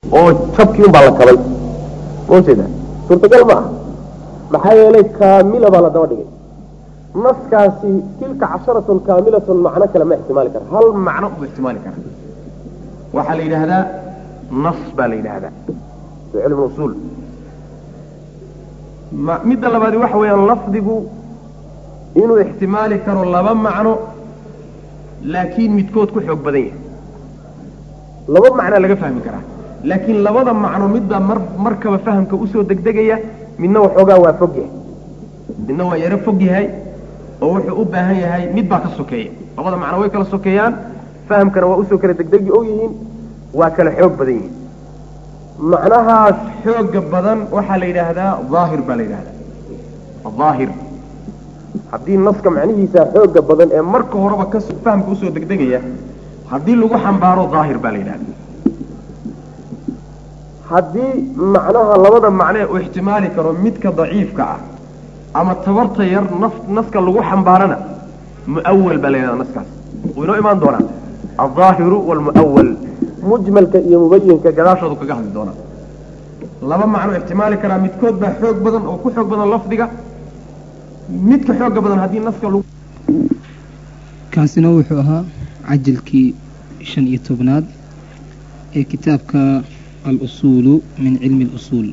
oo jabkii un baa la kabay maujeeda suurtagal ma ah maxaa yeelay kaamila baa la daba dhigay naskaasi tilka casharatun kaamilatun macno kale ma ixtimaali kara hal macno u ixtimaali kara waxaa la yidhaahdaa nas baa la yidhaahdaa fi cilmi usuul ma midda labaadi waxa weeyaan lafdigu inuu ixtimaali karo laba macno laakiin midkood ku xoog badan yahay laba macnaa laga fahmi karaa laakiin labada macno midbaa mar markaba fahamka usoo degdegaya midna waxoogaa waa fog yahay midna waa yaro fog yahay oo wuxuu u baahan yahay mid baa ka sokeeya labada macno way kala sokeeyaan fahamkana waa usoo kala degdegi og yihiin waa kala xoog badan yihiin macnahaas xooga badan waxaa la yidhaahdaa daahir baa la yidhahdaa daahir haddii naska macnihiisa xooga badan ee marka horeba ka fahamka usoo degdegaya haddii lagu xambaaro daahir baa la yidhahda haddii macnaha labada macnee uu ixtimaali karo midka daciifka ah ama tabarta yar naf naska lagu xambaarana muawal baa la yidhahda naskaas wuu inoo imaan doonaa aldaahiru waalmuawal mujmalka iyo mubayinka gadaashoodu kaga hadli doonaa laba macno ixtimaali karaa midkood baa xoog badan oo ku xoog badan lafdiga midka xooga badan haddii naska lagu kaasina wuxuu ahaa cajilkii shan iyo tobnaad ee kitaabka al-usuulu min cilmi اlusuul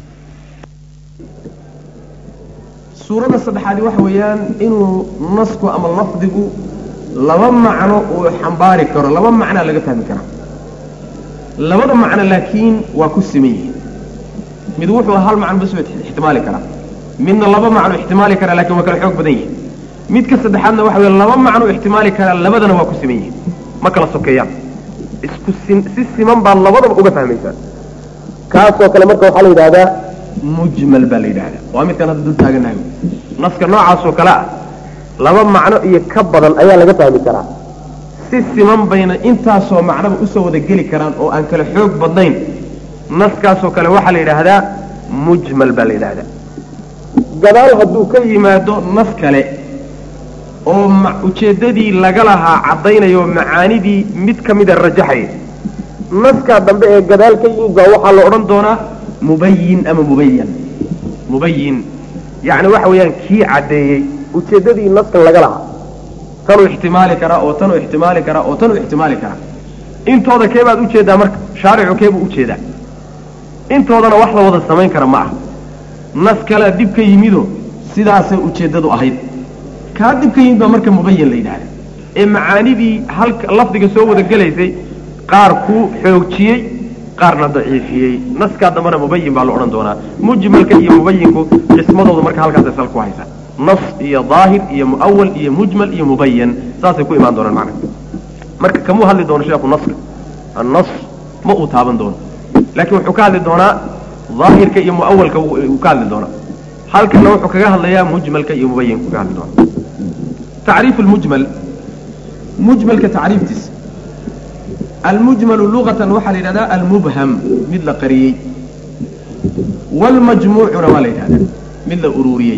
suurada saddexaadi waxa weeyaan inuu nasku ama lafdigu laba macno uu xambaari karo laba macnaa laga fahmi karaa labada macno laakiin waa ku siman yihiin mid wuxuu hal macno bas ixtimaali karaa midna laba macno ixtimaali karaa lakin waa kala xoog badan yihin midka saddexaadna waxa wey laba macno ixtimaali karaa labadana waa ku siman yihiin ma kala sokeeyaan isku si si siman baad labadaba uga fahmaysaa kaasoo kale marka waxaa la yidhahdaa mujmal baa la yidhahdaa waa midkaan hadda dul taaganahay naska noocaasoo kale ah laba macno iyo ka badan ayaa laga fahmi karaa si siman bayna intaasoo macnoba usoo wada geli karaan oo aan kala xoog badnayn naskaasoo kale waxaa la yidhaahdaa mujmal baa la yidhahdaa gadaal hadduu ka yimaado nas kale oo ujeeddadii laga lahaa caddaynayo macaanidii mid ka mida rajaxaya naskaa dambe ee gadaal ka yimid baa waxaa la odhan doonaa mubayin ama mubayan mubayin yacni waxa weeyaan kii caddeeyey ujeeddadii naskan laga lahaa tanuu ixtimaali karaa oo tanuu ixtimaali karaa oo tanuu ixtimaali karaa intooda keebaad ujeeddaa marka shaaricu keebuu ujeedaa intoodana wax la wada samayn kara ma ah nas kalea dib ka yimido sidaasay ujeeddadu ahayd kaa dib ka yimid baa marka mubayan la yidhahda ee macaanidii halka lafdiga soo wada gelaysay qaar ku xoojiyey qaarna daciifiyey naskaa dambena mubayin baa la odhan doonaa mujmalka iyo mubayinku qismadooda marka halkaasay sal ku haysa nas iyo daahir iyo muawal iyo mujmal iyo mubayan saasay ku imaan doonaan macna marka kamuu hadli doono sheekhu naska annas ma uu taaban doono laakiin wuxuu ka hadli doonaa daahirka iyo muawalka uu ka hadli doonaa halkana wuxuu kaga hadlayaa mujmalka iyo mubayinka kaga hadli doonaa tacriif lmujmal mujmalka tacriiftiisa almujmalu lugatan waxaa la yidhahdaa almubham mid la qariyey wاlmajmuucuna waa la yidhahdaa mid la ururiyey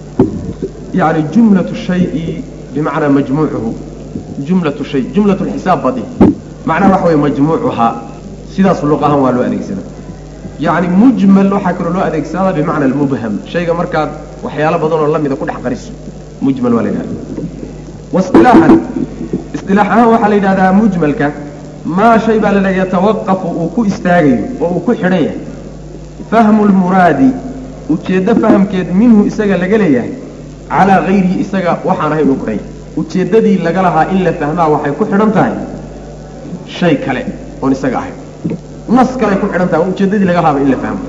yani jumlaة shayi bimacnaa majmuucuhu jumlaة shay jumlaة xisaab badi macnaha waxa wey majmuucuhaa sidaas luq ahaan waa loo adeegsada yani mujmal waxaa kaloo loo adeegsadaa bimacna almubham shayga markaad waxyaalo badan oo lamida ku dhex qariso mujmal waa la yidhahda wasilaaxan isilaax ahaan waxaa la yidhahdaa mujmalka maa shay baa la leeya yatawaqafu uu ku istaagayo oo uu ku xidhan yahay fahmu lmuraadi ujeeddo fahamkeed minhu isaga laga leeyahay calaa hayrihi isaga waxaan ahayn uu ku xidhan yahay ujeeddadii laga lahaa in la fahmaa waxay ku xidhan tahay shay kale oon isaga ahayn nas kaley ku xidhan tahay oo ujeeddadii laga lahaaba in la fahmo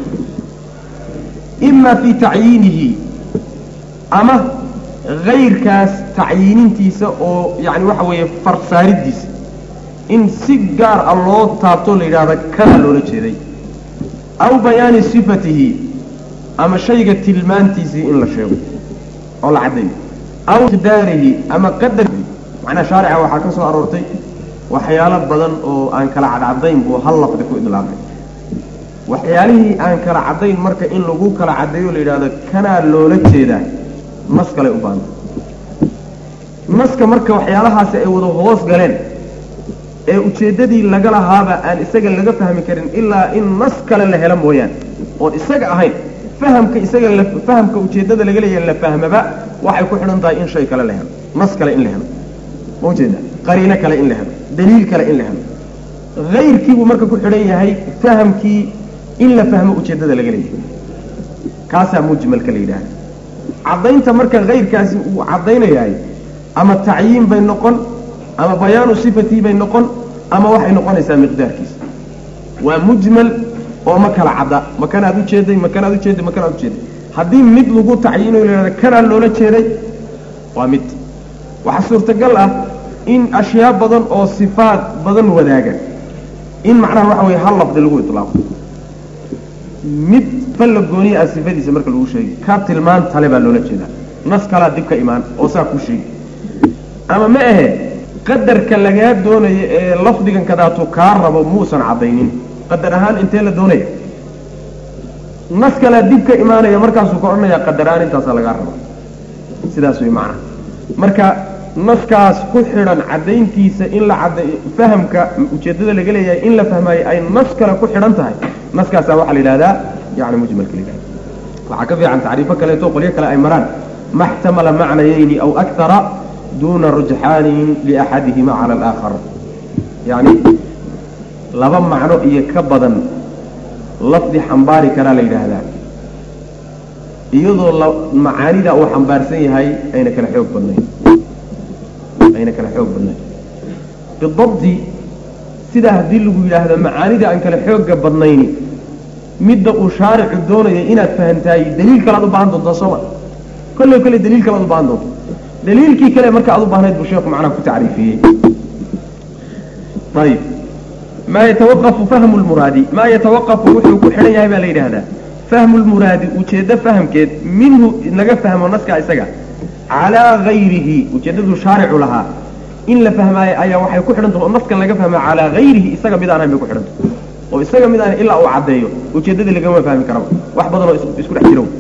ima fii tacyiinihi ama hayrkaas tacyiinintiisa oo yani waxa weeye farsaaridiisa in si gaar ah loo taabto la yidhahda kana loola jeeday aw bayaani sifatihi ama shayga tilmaantiisii in la sheego oo la caddayo aw daarihi ama qadar macnaha shaarica waxaa ka soo aroortay waxyaalo badan oo aan kala cadcadayn buu hal lafdi ku idlaaqay waxyaalihii aan kala caddayn marka in lagu kala caddeeyo la yidhahdo kanaa loola jeedaa nas kaley u baanta naska marka waxyaalahaasi ay wada hoos galeen ee ujeeddadii laga lahaaba aan isaga laga fahmi karin ilaa in nas kale la helo mooyaane oon isaga ahayn fahamka isaga la fahamka ujeeddada laga leeyahay la fahmaba waxay ku xidhan tahay in shay kale la helo nas kale in la helo ma ujeeda qariino kale in la helo daliil kale in la helo hayrkiibuu marka ku xidhan yahay fahamkii in la fahmo ujeeddada laga leeyahay kaasaa mujmalka la yidhaahda caddaynta marka hayrkaasi uu caddaynayahay ama tacyiin bay noqon ama bayaanu sifatii bay noqon ama waxay noqonaysaa miqdaarkiisa waa mujmal oo ma kala cadda ma kanaad ujeeday ma kanaad ujeeday ma kanaad ujeeday haddii mid lagu tacyiinayo la yidhahda kanaa loola jeeday waa mid waxaa suurtagal ah in ashyaa badan oo sifaad badan wadaaga in macnaha waxa weye hal lafdi lagu itlaaqo mid falla gooniya ah sifadiisa marka lagu sheegi ka tilmaan tale baa loola jeedaa nas kalaa dib ka imaan oo saa ku sheegi ama ma ahe qadarka lagaa doonayo ee lafdigan kadaatu kaa rabo muusan caddaynin qadar ahaan intee la doonaya nas kalaa dib ka imaanaya markaasuu ka odhanayaa qadar ahaan intaasaa lagaa rabo sidaas way macnaha marka naskaas ku xidhan caddayntiisa in la cadda fahamka ujeeddada laga leeyahay in la fahmaayo ay nas kale ku xidhan tahay naskaasaa waxaa la yidhahdaa yani mujmalka la yidhahda waxaa ka fiican tacriifo kaleeto qolyo kale ay maraan ma xtamala macnayayni aw akthara duuna rujxaanin liaxadihima cala alaakhar yacni laba macno iyo ka badan lafdi xambaari karaa la yidhaahdaa iyadoo la macaanida uu xambaarsan yahay ayna kala xoog badnayn ayna kala xoog badnayn bidabdi sidaa haddii lagu yidhaahdo macaanida aan kala xooga badnayni midda uu shaaricu doonaya inaad fahamtahay daliil kale ad u baahan doontaa sooma kolley kolley daliil kale ad u baahan doonta daliilkii kale marka aad u baahnayd buu sheeku macnaha ku tacriifiyey ayib maa yatawaqafu fahmu lmuraadi maa yatawaqafu wuxuu ku xidhan yahay baa la yidhaahdaa fahmu lmuraadi ujeeddo fahamkeed minhu naga fahmo naskaa isaga calaa gayrihi ujeeddaduu shaaricu lahaa in la fahmaayo ayaa waxay ku xidhan tahay oo naskan laga fahmaa calaa gayrihi isaga mid aan ahayn bay ku xidhan tahay oo isaga mid aan ilaa uu caddeeyo ujeeddadii lagama fahmi karaba wax badan oo isku dhex jiro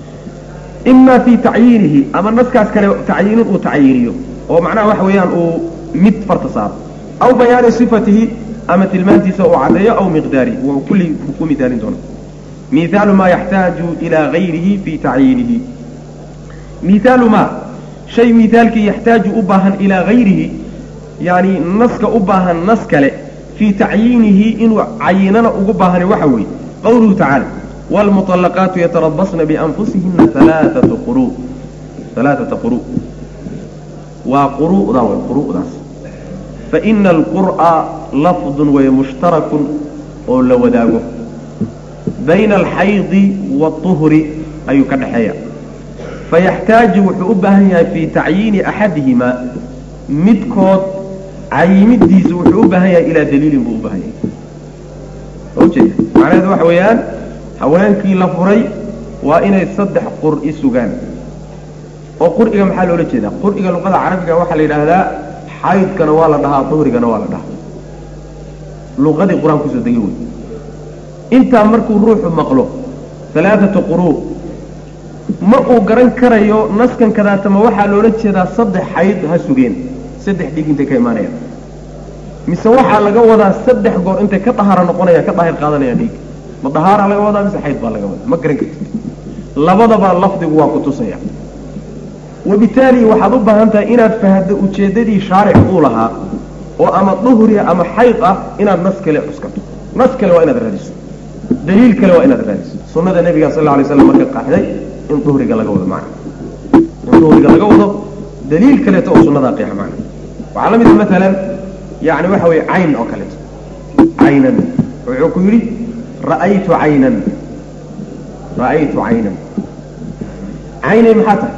ima fii tacyiinihi ama naskaas kale tacyiinin uu tacyiiniyo oo macnaha waxa weeyaan uu mid farta saaro aw bayaani sifatihi ama tilmaantiisa uu caddeeyo aw miqdaarihi wuu kulli ku mithaalin doona mihaalu maa yaxtaaju ilaa gayrihi fii tacyiinihi mihaalu maa shay mihaalkii yaxtaaju u baahan ilaa gayrihi yani naska u baahan nas kale fii tacyiinihi inuu cayinana ugu baahani waxa weeye qawluhu tacaala wاlmuطalaqaatu yatarabasna bianfusihina alaaata quru alaaata quru waa quru'da way quru'daas faina alqur'a lafdun way mushtarakun oo la wadaago bayna alxaydi waالطuhri ayuu ka dhexeeya fayaxtaaju wuxuu u baahan yahay fii tacyiini axadihimaa midkood cayimidiisu wuxuu u baahan yahay ilaa daliilin buu u baahan yahay ujeeda macnaheedu waxa weeyaan haweenkii la furay waa inay saddex qur'i sugaan oo qur'iga maxaa loola jeedaa qur'iga luqada carabiga waxaa la yidhaahdaa xaydkana waa la dhahaa duhrigana waa la dhahaa luqadii qur-aan kusoo degay wey intaa markuu ruuxu maqlo alaaata quruu ma uu garan karayo naskan kadaatama waxaa loola jeedaa saddex xayd ha sugeen saddex dhig intay ka imaanayaan mise waxaa laga wadaa saddex goor intay ka dahaara noqonaya ka daahir qaadanayaan dhiig ma dahaara laga wadaa mise xayd baa laga wadaa ma garan kartid labadaba lafdigu waa ku tusaya wabitaali waxaad u baahan tahay inaad fahaddo ujeeddadii shaaric uu lahaa oo ama duhriya ama xayd ah inaad nas kale cuskato nas kale waa inaad raadiso daliil kale waa inaad raadiso sunnada nebiga sal alla alay slam marka qaaxday in duhriga laga wado macna in duhriga laga wado daliil kaleeto oo sunnadaa qeexa macna waxaa la mid a maalan yani waxa weeye cayn oo kaleeto caynan wuxuu ku yidhi ra'aytu caynan ra'aytu caynan caynay maxaa tahay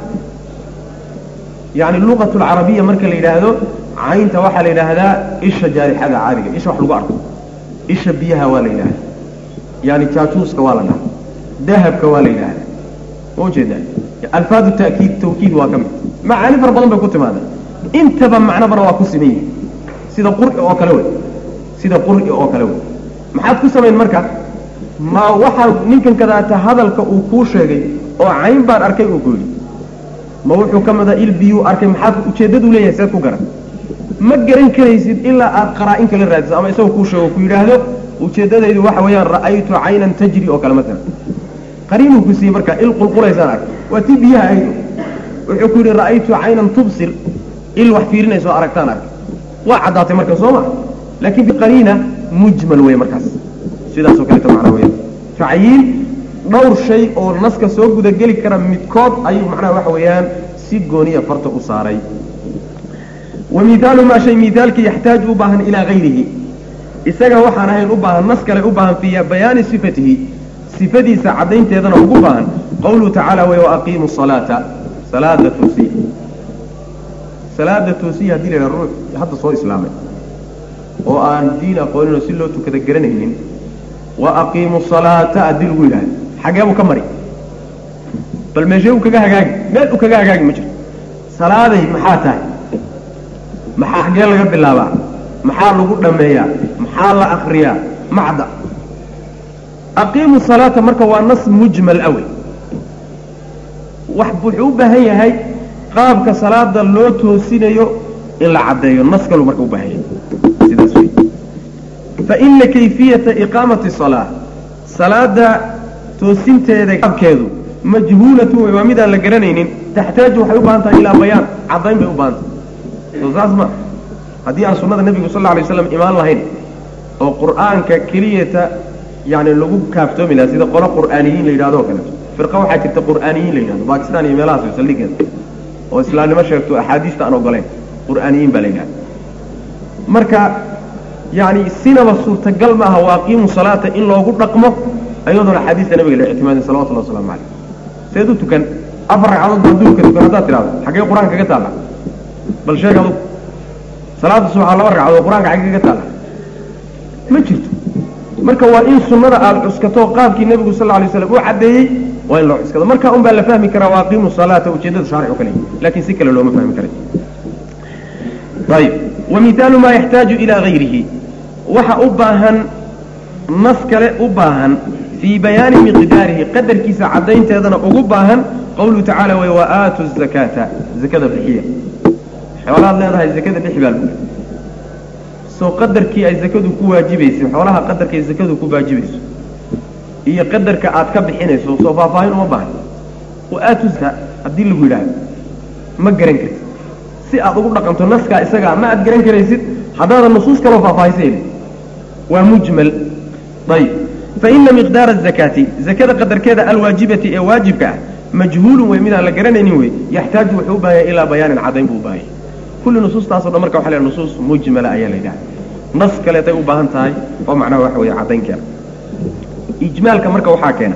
yani luqat lcarabiya marka la yidhaahdo caynta waxaa la yidhaahdaa isha jaarixada caadiga isha wax lagu arko isha biyaha waa la yidhahda yani jaajuuska waa la dhaha dahabka waa la yidhahda ma ujeedaa alfaadu takiid tawkiid waa ka mid macaani fara badan bay ku timaada intaba macnobana waa ku siman yihi sida qur'i oo kale wey sida qur'i oo kale wey maxaad ku samayn marka ma waxaa ninkan kadaata hadalka uu kuu sheegay oo cayn baan arkay uu ku yidhi ma wuxuu ka mida il biyuu arkay maxaad ujeeddaduu leeyahay seed ku garan ma garan karaysid ilaa aad qaraa-in kala raadiso ama isagoo kuu sheego ku yidhaahdo ujeeddadaydu waxa weeyaan ra'aytu caynan tajri oo kale maalan qariinuu ku siiyey markaa il qulqulaysaan ark waa tii biyaha aydu wuxuu ku yidhi ra'aytu caynan tubsir il wax fiirinayso aragtaan ark waa caddaatay marka soo ma laakiin biqariina mujmal wey markaas sidaasoo kaleeto macnaa weya tacyiin dhowr shay oo naska soo gudageli kara midkood ayuu macnaha waxa weeyaan si gooniya farta u saaray wa mihaalu maa shay mihaalkii yaxtaaju u baahan ilaa hayrihi isaga waxaan ahayn u baahan nas kale u baahan fii bayaani sifatihi sifadiisa caddaynteedana ugu baahan qawluhu tacaala wey waaqiimu salaata salaada toosiya salaada toosiya hadii la yidhaha ruux hadda soo islaamay oo aan diin aqooninoo si loo tukada garanaynin wa aqiimu salaata haddii lagu yidhahdo xagee buu ka mari bal meeshee uu kaga hagaagi meel uu kaga hagaagi ma jirto salaaday maxaa tahay maxaa xagee laga bilaabaa maxaa lagu dhammeeyaa maxaa la akriyaa macda aqiimu salaata marka waa nas mujmal awey wax wuxuu u baahan yahay qaabka salaada loo toosinayo in la caddeeyo nas kalu marka u baahan yahay sidaas wey faina kayfiyata iqaamati salaa salaada toosinteeda qaabkeedu majhuulatu wey waa midaan la garanaynin taxtaaju waxay u baahan tahay ilaa bayaan caddayn bay u baahan tahay soo saas ma haddii aan sunnada nebigu sal lla alay waslam imaan lahayn oo qur'aanka keliyata yani lagu kaaftoomi lahaa sida qolo qur'aaniyiin la yidhahdo o kaleeto firqa waxaa jirta qur'aaniyiin la yidhahdo bakistan iyo meelahaas way saldhigeeda oo islaamnimo sheegto axaadiista aan ogoleyn qur'aaniyiin baa la yidhahda marka yani sinaba suurtagal maaha waaqiimu salaata in loogu dhaqmo ayadoona axaadiista nabiga la ictimaadin salawatullah waslamu caleyh seed u tukan afar ragcadood baa duurka tukan haddaad tidhahdo xaggee qur-aanka kaga taalla bal sheeg adugu salaada subaxa laba ragcadood qur-aanka xaggee kaga taalla ma jirto marka waa in sunnada aada cuskato qaabkii nebigu sal alay slam u caddeeyey waa in loo cuskado marka un baa la fahmi karaa waaqiimu salaata ujeeddada shaaric o kale lakin si kale looma fahmi karay ayib wa mihaalu maa yaxtaaju ilaa hayrihi waxa u baahan nas kale u baahan fii bayaani miqdaarihi qadarkiisa caddaynteedana ugu baahan qawluhu tacaala way wa aatu zakaata zakada bixiya xoolahaad leedahay zakada bixi baa lagu soo qadarkii ay zakadu ku waajibaysay xoolaha qadarkay zakadu ku waajibayso iyo qadarka aad ka bixinayso soo faahfaahin uma baahan wa aatu zaka haddii lagu yidhaahdo ma garan kartid si aad ugu dhaqanto naskaa isagaa ma aad garan karaysid haddaadan nusuus kaloo faahfaahisayni waa mujmal ayb faina miqdaara azakaati zakada qadarkeeda alwaajibati ee waajibka ah majhuulun wey midaan la garanaynin wey yaxtaaju wuxuu u baahanya ilaa bayaanin caddayn buu u baahanya kulli nusuustaaso dhan marka waxa la nusuus mujmala ayaa la yidhaha nas kaleetay u baahan tahay oo macnaha waxa weeye caddayn keena ijmaalka marka waxaa keena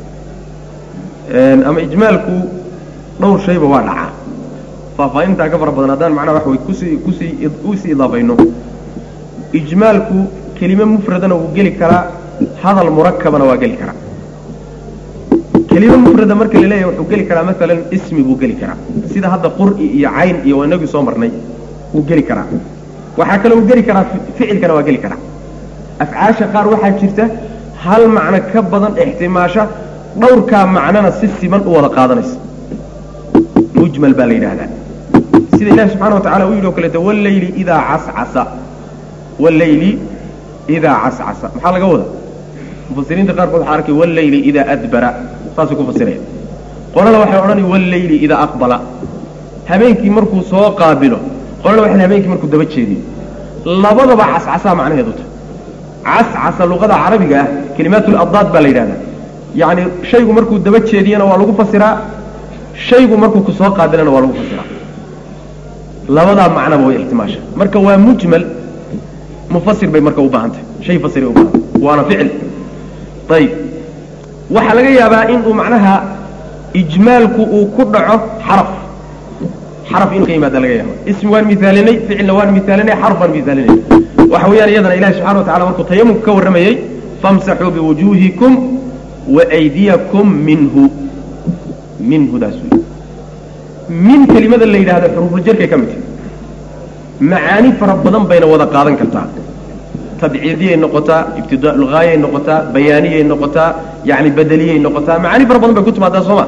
ama ijmaalku dhowr shayba waa dhacaa faahfaahintaa ka fara badan haddaan macnaha waxa wey kusii kusii usii idaafayno ijmaalku kelime mufradana wuu geli karaa hadal murakabana waa geli karaa kelime mufrada marka la leeyahay wuxuu geli karaa maalan ismi buu geli karaa sida hadda qur'i iyo cayn iyo inagii soo marnay wuu geli karaa waxaa kale uu geli karaa ficilkana waa geli karaa afcaasha qaar waxaa jirta hal macno ka badan ixtimaasha dhowrkaa macnona si siman u wada qaadanaysa mujmal baa la yidhaahdaa sida ilahi subxana wa tacala uu yidhi o kaleeto walleyli idaa cascasa walleyli idaa cascasa maxaa laga wada mufasiriinta qaarkood waxaa arkay walleyli idaa adbara saasay ku fasiraya qolana waxay odhanaya walleyli idaa aqbala habeenkii markuu soo qaabilo qolana waxay habeenkii markuu daba jeediyo labadaba cascasaa macnaheedu ta cascasa luqada carabiga ah kelimaatul addaad baa la yidhahdaa yacni shaygu markuu daba jeediyana waa lagu fasiraa shaygu markuu ku soo qaabilana waa lagu fasiraa labadaa macnaba way ixtimaasha marka waa mujmal mufasir bay marka u baahan tahay shay fasiray u baahan waana ficil ayib waxaa laga yaabaa inuu macnaha ijmaalku uu ku dhaco xaraf xaraf inuu ka yimaada laga yaaba ismi waan misaalinay ficilna waan misaalinay xarf waan misaalinay waxa weeyaan iyadana ilahi subxana wa tacala markuu tayamumka ka warramayey famsaxuu biwujuuhikum waaydiyakum minhu minhudaas wey min kelimada la yidhahdo xuruufuljarkay ka mid tahay macaani fara badan bayna wada qaadan kartaa tabciidiyay noqotaa ibtidaalgaayay noqotaa bayaaniyay noqotaa yani bedeliyay noqotaa macaani fara badan bay ku timaadaa sooma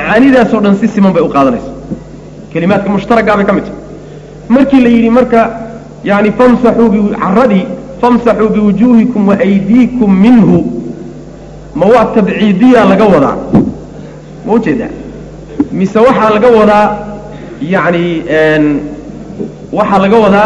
macaanidaasoo dhan si siman bay u qaadanaysa kelimaadka mushtaraggaa bay ka mid tahay markii la yidhi marka yani famsaxuu caradii famsaxuu biwujuuhikum waaydiikum minhu ma waa tabciidiya laga wadaa ma ujeedaa mise waxaa laga wadaa yani waxaa laga wadaa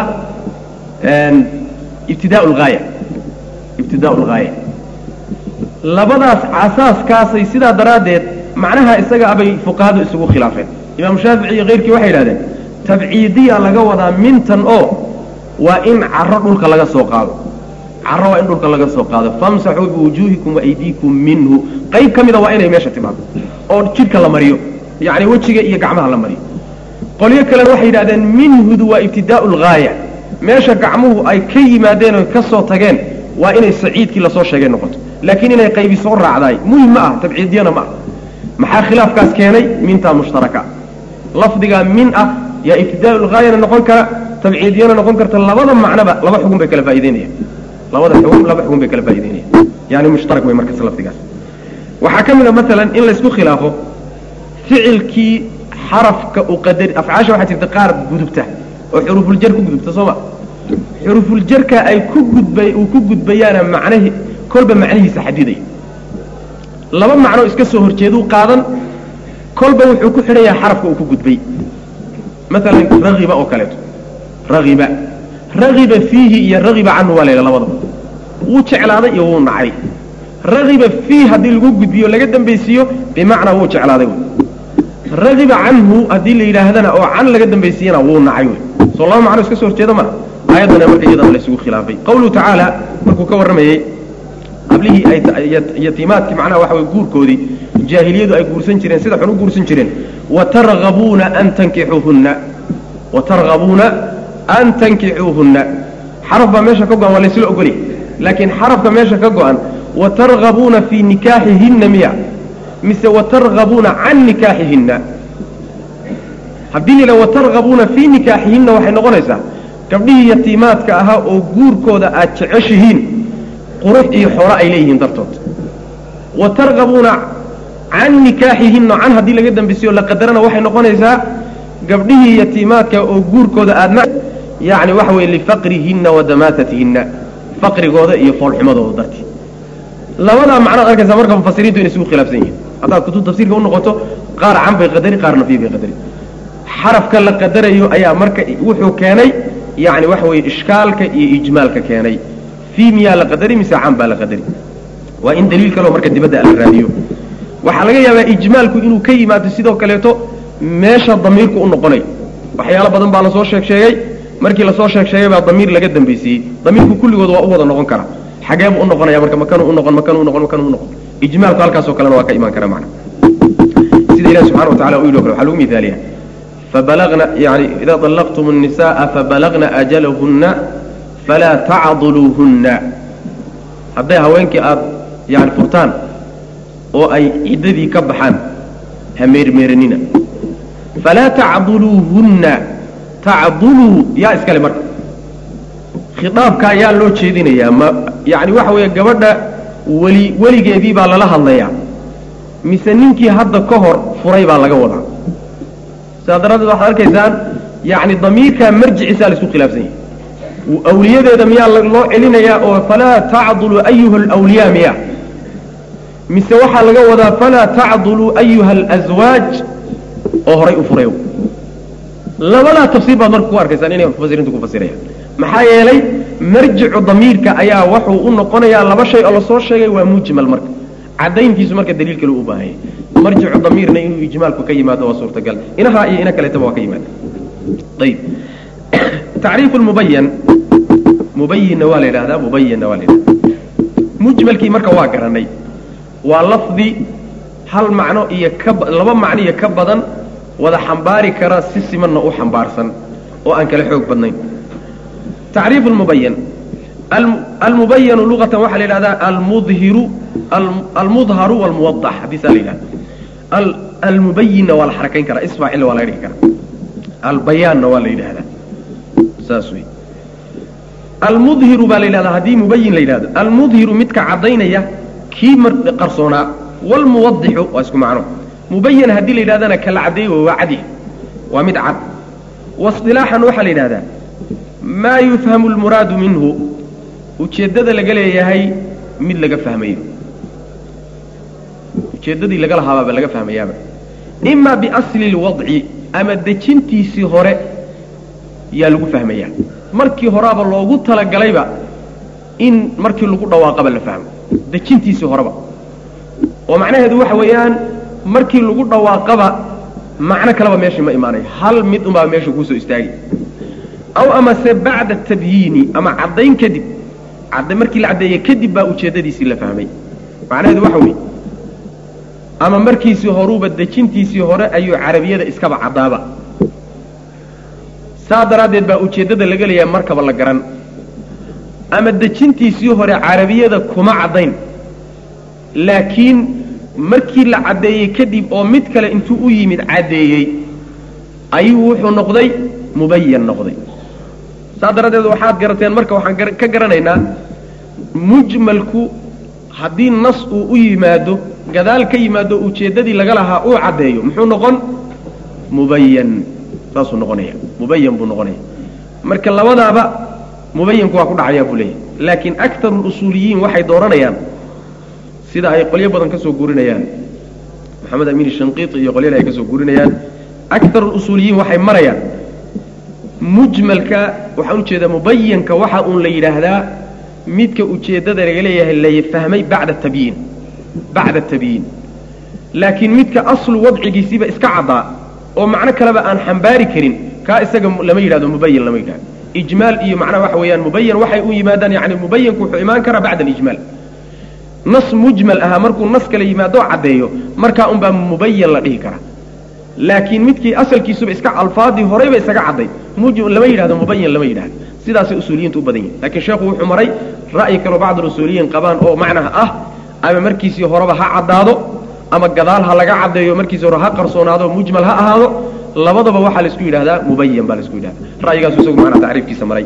ibtidaa lgaaya ibtidaa lgaaya labadaas asaaskaasay sidaa daraaddeed macnaha isaga abay fuqahadu isugu khilaafeen imaamu shaafici iyo keyrkii waxay yidhahdeen tabciidiya laga wadaa mintan oo waa in caro dhulka laga soo qaado caro waa in dhulka laga soo qaado famsaxuu biwujuuhikum waaydiikum minhu qayb ka mida waa inay meesha timaado oo jidhka la mariyo yacni wejiga iyo gacmaha la mariyo qolyo kalena waxay yidhahdeen minhudu waa ibtidaau lgaaya meesha gacmuhu ay ka yimaadeen oy ka soo tageen waa inay saciidkii lasoo sheegay noqoto laakiin inay qaybi soo raacdaay muhim ma ah tabciidiyana ma ah maxaa khilaafkaas keenay mintaa mushtaraka lafdigaa min ah yaa ibtidaau lgaayana noqon kara tabciidiyana noqon karta labada macnoba laba xugun bay kala faa'ideynayaan labada xugun laba xugun bay kala faa'ideynayaan yani mushtarak way markaas lafdigaas waxaa ka mid a maalan in laysku khilaafo ficilkii xarafka u qadari afcaasha waxaa jirta qaar gudubta oo xurufuljar ku gudubta soo ma xurufuljarka ay ku gudbay uu ku gudbayaana macnahi kolba macnihiisa xadiday laba macnoo iska soo horjeeduu qaadan kolba wuxuu ku xidhan yahay xarafka uu ku gudbay maalan ragiba oo kaleeto ragiba ragiba fiihi iyo ragiba canhu waa layidha labadaba wuu jeclaaday iyo wuu nacay ragiba fiih haddii lagu gudbiyo laga dambaysiiyo bimacnaa wuu jeclaaday wey ragiba canhu haddii la yidhaahdana oo can laga dambaysiiyana wuu nacay wey soo laba macno iska soo horjeeda maa aayaddana marka iyadana laysugu khilaafay qawluhu tacaala markuu ka warramayey qablihii ay yatiimaadkii macnaha waxa way guurkoodii jaahiliyadu ay guursan jireen sida xun u guursan jireen watargabuuna an tankixuuhunna watargabuuna an tankixuuhunna xaraf baa meesha ka go-an waa laysla ogolya laakiin xarafka meesha ka go-an watargabuuna fii nikaaxihinna miya mise watargabuuna can nikaaxihinna haddii la yidhaha watargabuuna fii nikaaxihinna waxay noqonaysaa gabdhihii yatiimaadka ahaa oo guurkooda aad jeceshihiin qurux iyo xoolo ay leeyihiin dartood wa targabuuna can nikaaxihinna can haddii laga dambisiyo la qadarana waxay noqonaysaa gabdhihii yatiimaadka oo guurkooda aadna yacni waxa weye lifaqrihinna wa damaatatihinna faqrigooda iyo foolxumadooda dartii labadaa macnood arkaysaa marka mufasiriintu inay isugu khilaafsan yihiin haddaad kutub tafsiirka u noqoto qaar can bay qadari qaarna fii bay qadari xarafka la qadarayo ayaa marka wuxuu keenay yani waxa weye ishkaalka iyo ijmaalka keenay fii miyaa la qadari mise can baa la qadari waa in daliil kaleo marka dibadda la raadiyo waxaa laga yaabaa ijmaalku inuu ka yimaado sidoo kaleeto meesha damiirku u noqonayo waxyaalo badan baa lasoo sheeg sheegay markii lasoo sheeg sheegay baa damiir laga dambaysiiyey damiirku kulligood waa u wada noqon kara xagee buu u noqonaya marka makanuu unoqon makanuu unoqon makanuu unoqon ijmaalku halkaasoo kalena waa ka imaan kara macna sida ilahi subxana wa tacala u yidhi o kale waxaa lagu mihaaliya فبلغن يعني إذا طلقتم النساء فبلغن أجلهن فلا تعضلوهن hadday haweenkii aad yani furtaan oo ay ciddadii ka baxaan ha meermeeranina falaa tacduluuhunna tacduluu yaa iskale marka khitaabkaa yaa loo jeedinayaa ma yani waxa weeye gabadha weli weligeedii baa lala hadlayaa mise ninkii hadda ka hor furay baa laga wadaa sidaa daraaddeed waxaad arkaysaan yani damiirkaa marjiciisaa laisku khilaafsan yahay awliyadeeda miyaa loo celinayaa oo falaa tacdulu ayuha alwliyaa miya mise waxaa laga wadaa falaa tacdulu ayuha alaswaaj oo horay u furay labadaa tafsiir baad marka ku arkaysaan inay mufasiriintu ku fasirayaan maxaa yeelay marjicu damiirka ayaa wuxuu u noqonayaa laba shay oo lasoo sheegay waa mujmal marka cadayntiisu marka daliil kale u baahanya marjicu damiirna inuu ijmaalku ka yimaado waa suurtagal inahaa iyo ina kaleetaba waa ka yimaada ayib tacriif lmubayan mubayinna waa la yidhahdaa mubayinna waa la yidhahdaa mujmalkii marka waa garanay waa lafdi hal macno iyo ka laba macno iyo ka badan wada xambaari kara si simanna u xambaarsan oo aan kala xoog badnayn tacriif lmubayan almubayanu luqatan waxaa la yidhahdaa almudhiru almudharu walmuwadax hadiisaa la yidhahda almubayinna waa la xarakayn karaa isfaacilna waa laga dhigi karaa albayaanna waa la yidhahdaa saas wey almudhiru baa la yidhahdaa haddii mubayin la yidhahdo almudhiru midka caddaynaya kii qarsoonaa walmuwadixu waa isku macno mubayan haddii la yidhahdana kala caddeey waa cadi waa mid cad wasilaaxan waxaa la yidhahdaa maa yufhamu lmuraadu minhu ujeeddada laga leeyahay mid laga fahmayo ujeeddadii laga lahaabaaba laga fahmayaaba ima biasli lwadci ama dejintiisii hore yaa lagu fahmayaa markii horaaba loogu talagalayba in markii lagu dhawaaqaba la fahmo dejintiisii horeba oo macnaheedu waxa weeyaan markii lagu dhawaaqaba macno kaleba meeshii ma imaanayo hal mid unbaa meesha kuusoo istaagi aw amase bacda tabyiini ama caddayn kadib cadda markii la caddeeye kadib baa ujeeddadiisii la fahmay macnaheedu waxa weeye ama markiisii horuuba dejintiisii hore ayuu carabiyada iskaba caddaaba saa daraaddeed baa ujeeddada laga leeyahay markaba la garan ama dejintiisii hore carabiyada kuma caddayn laakiin markii la caddeeyey kadib oo mid kale intuu u yimid caddeeyey ayuu wuxuu noqday mubayan noqday saa daraaddeed waxaad garateen marka waxaan ka garanaynaa mujmalku haddii nas uu u yimaado gadaal ka yimaado ujeeddadii laga lahaa uu caddeeyo muxuu noqon mubayan saasuu noqonaya mubayan buu noqonaya marka labadaaba mubayanku waa ku dhacayaa buu leeyahy laakiin aktaru lusuuliyiin waxay dooranayaan sida ay qolyo badan ka soo guurinayaan maxamed amiin shanqiiti iyo qolyada ay ka soo guurinayaan aktaru lusuuliyiin waxay marayaan mujmalka waxaan ujeedaa mubayanka waxa uun la yidhaahdaa midka ujeeddada laga leeyahay la fahmay bacda tabyiin bacda tabyiin laakiin midka aslu wadcigiisiiba iska caddaa oo macno kaleba aan xambaari karin kaa isaga lama yidhahdo mubayan lama yidhahdo ijmaal iyo macnaha waxa weeyaan mubayan waxay u yimaadaan yani mubayanku wuxuu imaan karaa bacda alijmaal nas mujmal ahaa markuu nas kala yimaado caddeeyo markaa unbaa mubayan la dhihi karaa laakiin midkii asalkiisuba iska alfaadii horeyba isaga cadday lama yidhahdo mubayan lama yidhahdo sidaasay usuuliyiintu u badan yihin lakiin sheekhu wuxuu maray ra'yi kaloo bacd usuuliyiin qabaan oo macnaha ah ama markiisii horeba ha caddaado ama gadaal ha laga caddeeyo markiisii hore ha qarsoonaado mujmal ha ahaado labadaba waxaa laisku yidhahdaa mubayan baa laisku yidhahda ra'yigaasu isagu macnaha tacriifkiisa maray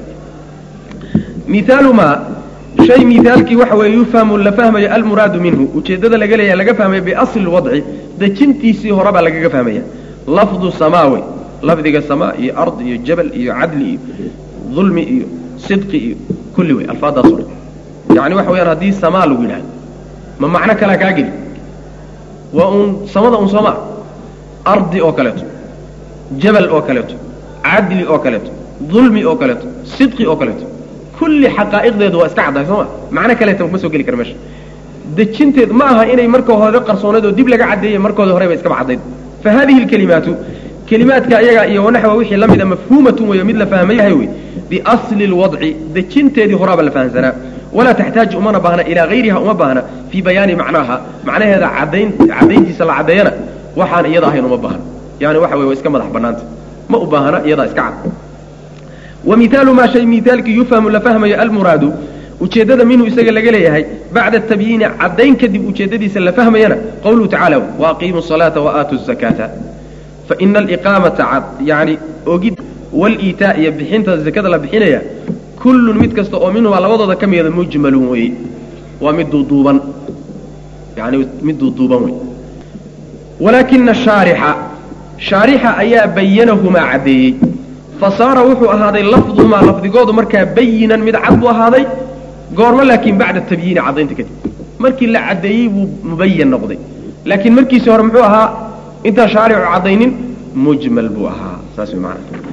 miaalumaa shay miaalkii waxa weeye yufhamu la fahmayo almuraadu minhu ujeeddada laga leeyahay laga fahmaya biasli wadci dejintiisii horebaa lagaga fahmaya lafdu samaawe lafdiga samaa iyo ard iyo jabal iyo cadli iyo dulmi iyo sidqi iyo kulli wey alfaadaas o dhan yacni waxa weyaan haddii samaa lagu yidhahdo ma macno kalea kaa geli waa uun samada un soomaa ardi oo kaleeto jabal oo kaleeto cadli oo kaleeto dulmi oo kaleeto sidqi oo kaleeto kulli xaqaa'iqdeedu waa iska caddahay sooma macno kaleeta ma soo geli kara meesha dejinteed ma aha inay marka hore qarsooneed oo dib laga caddeeyey markooda horeba iskaba caddayd fa hadihi alkelimaatu kelimaadka ayaga iyo wanaxwa wixii la mida mafhuumatun weeyo mid la fahma yahay wey biasli lwadci dejinteedii horaaba la fahamsanaa walaa taxtaaju umana baahna ilaa hayriha uma baahna fii bayaani macnaaha macnaheeda cadayn caddayntiisa la caddeeyana waxaan iyada ahayn uma baahna yani waxa wey waa iska madax bannaanta ma u baahna iyadaa iska cad wa miaalu maa shay miaalkii yufhamu la fahmayo almuraadu ujeeddada minhu isaga laga leeyahay bacda tabyiini caddayn kadib ujeeddadiisa la fahmayana qawluhu tacala waaqiimu salaata waaatu zakaata faina aliqaamata yani ogid waliitaa iyo bixinta zakada la bixinaya kullun mid kasta oo minhumaa labadooda ka mida mujmalun weeye waa mid duuduuban yani mid duuduuban wey walaakina shaarixa shaarixa ayaa bayanahumaa caddeeyey fasaara wuxuu ahaaday lafduhumaa lafdigoodu markaa bayinan mid cad buu ahaaday goormo laakiin bacda tabyiini caddaynta kadib markii la caddeeyey buu mubayan noqday laakiin markiisii hore muxuu ahaa intaan shaaricu caddaynin mujmal buu ahaa saas way maana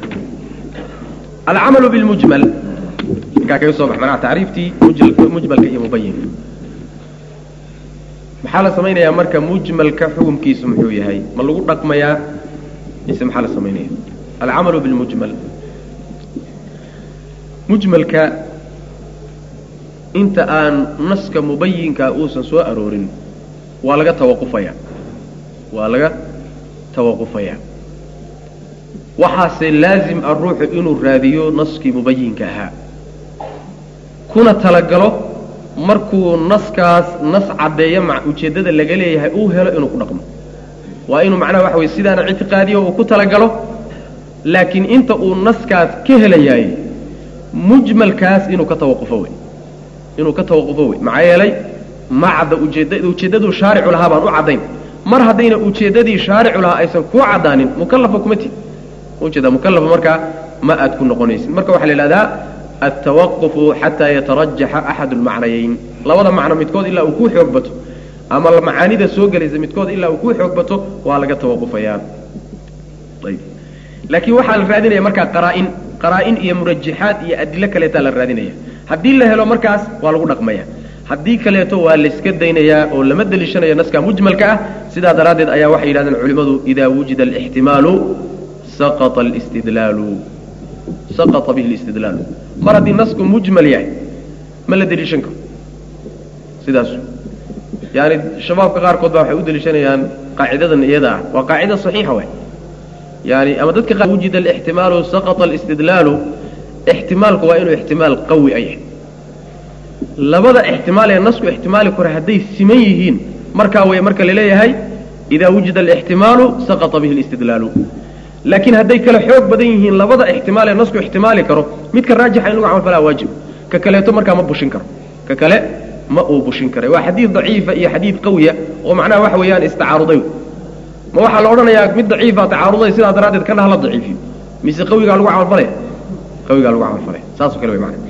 alcamalu bilmujmal markaa kaga soo bax manaha tacriiftii mujmalka iyo mubayinka maxaa la samaynayaa marka mujmalka xukumkiisu muxuu yahay ma lagu dhaqmayaa mise maxaa la samaynaya alcamalu bilmujmal mujmalka inta aan naska mubayinka uusan soo aroorin waa laga tawaqufaya waa laga tawaqufayaa waxaase laazim ah ruuxu inuu raadiyo naskii mubayinka ahaa kuna talagalo markuu naskaas nas caddeeyo ma ujeeddada laga leeyahay uu helo inuu ku dhaqmo waa inuu macnaha waxa weye sidaana ictiqaadiyo uu ku talagalo laakiin inta uu naskaas ka helayaay mujmalkaas inuu ka tawaqufo wey inuu ka tawaqufo wey maxaa yeelay ma cadda ujeedda ujeeddaduu shaaricu lahaa baan u caddayn mar haddayna ujeeddadii shaaricu lahaa aysan kuu caddaanin mukallafa kuma tid ujeeda mukalafa markaa ma aad ku noqonaysid marka waxaa la yidhahdaa altawaqufu xataa yatarajaxa axadu lmacnayeyn labada macno midkood ilaa uu ku xoog bato ama macaanida soo gelaysa midkood ilaa uu ku xoog bato waa laga tawaqufayaa ayb laakiin waxaa la raadinaya markaa qaraa-in qaraa-in iyo murajaxaad iyo adilo kaleetaa la raadinaya haddii la helo markaas waa lagu dhaqmaya haddii kaleeto waa layska daynayaa oo lama deliishanayo naska mujmalka ah sidaa daraaddeed ayaa waxay yidhahdeen culimmadu idaa wujida alixtimaalu saqata alistidlaalu saqata bihi alistidlaalu mar haddii nasku mujmal yahay ma la deliishan karo sidaas yani shabaabka qaarkood baa waxay u deliishanayaan qaacidadan iyada ah waa qaacida saxiixa way yani ama dadka qaar wujida alixtimaalu saqata alistidlaalu ixtimaalku waa inuu ixtimaal qawi a yahay labada ixtimaal ee nasku ixtimaali kore hadday siman yihiin markaa way marka laleeyahay idaa wujida alixtimaalu saqata bihi alistidlaalu laakiin hadday kale xoog badan yihiin labada ixtimaal ee nasku ixtimaali karo midka raajixa in lagu camal falaa waajib ka kaleeto markaa ma bushin karo ka kale ma uu bushin karay waa xadiid daciifa iyo xadiid qawiya oo macnaha waxa weeyaan istacaaruday ma waxaa la odhanayaa mid daciifa tacaaruday sidaa daraaddeed kana hala daciifiyo mise qawigaa lagu camalfalaya qawigaa lagu camalfalaya saasoo kale way macana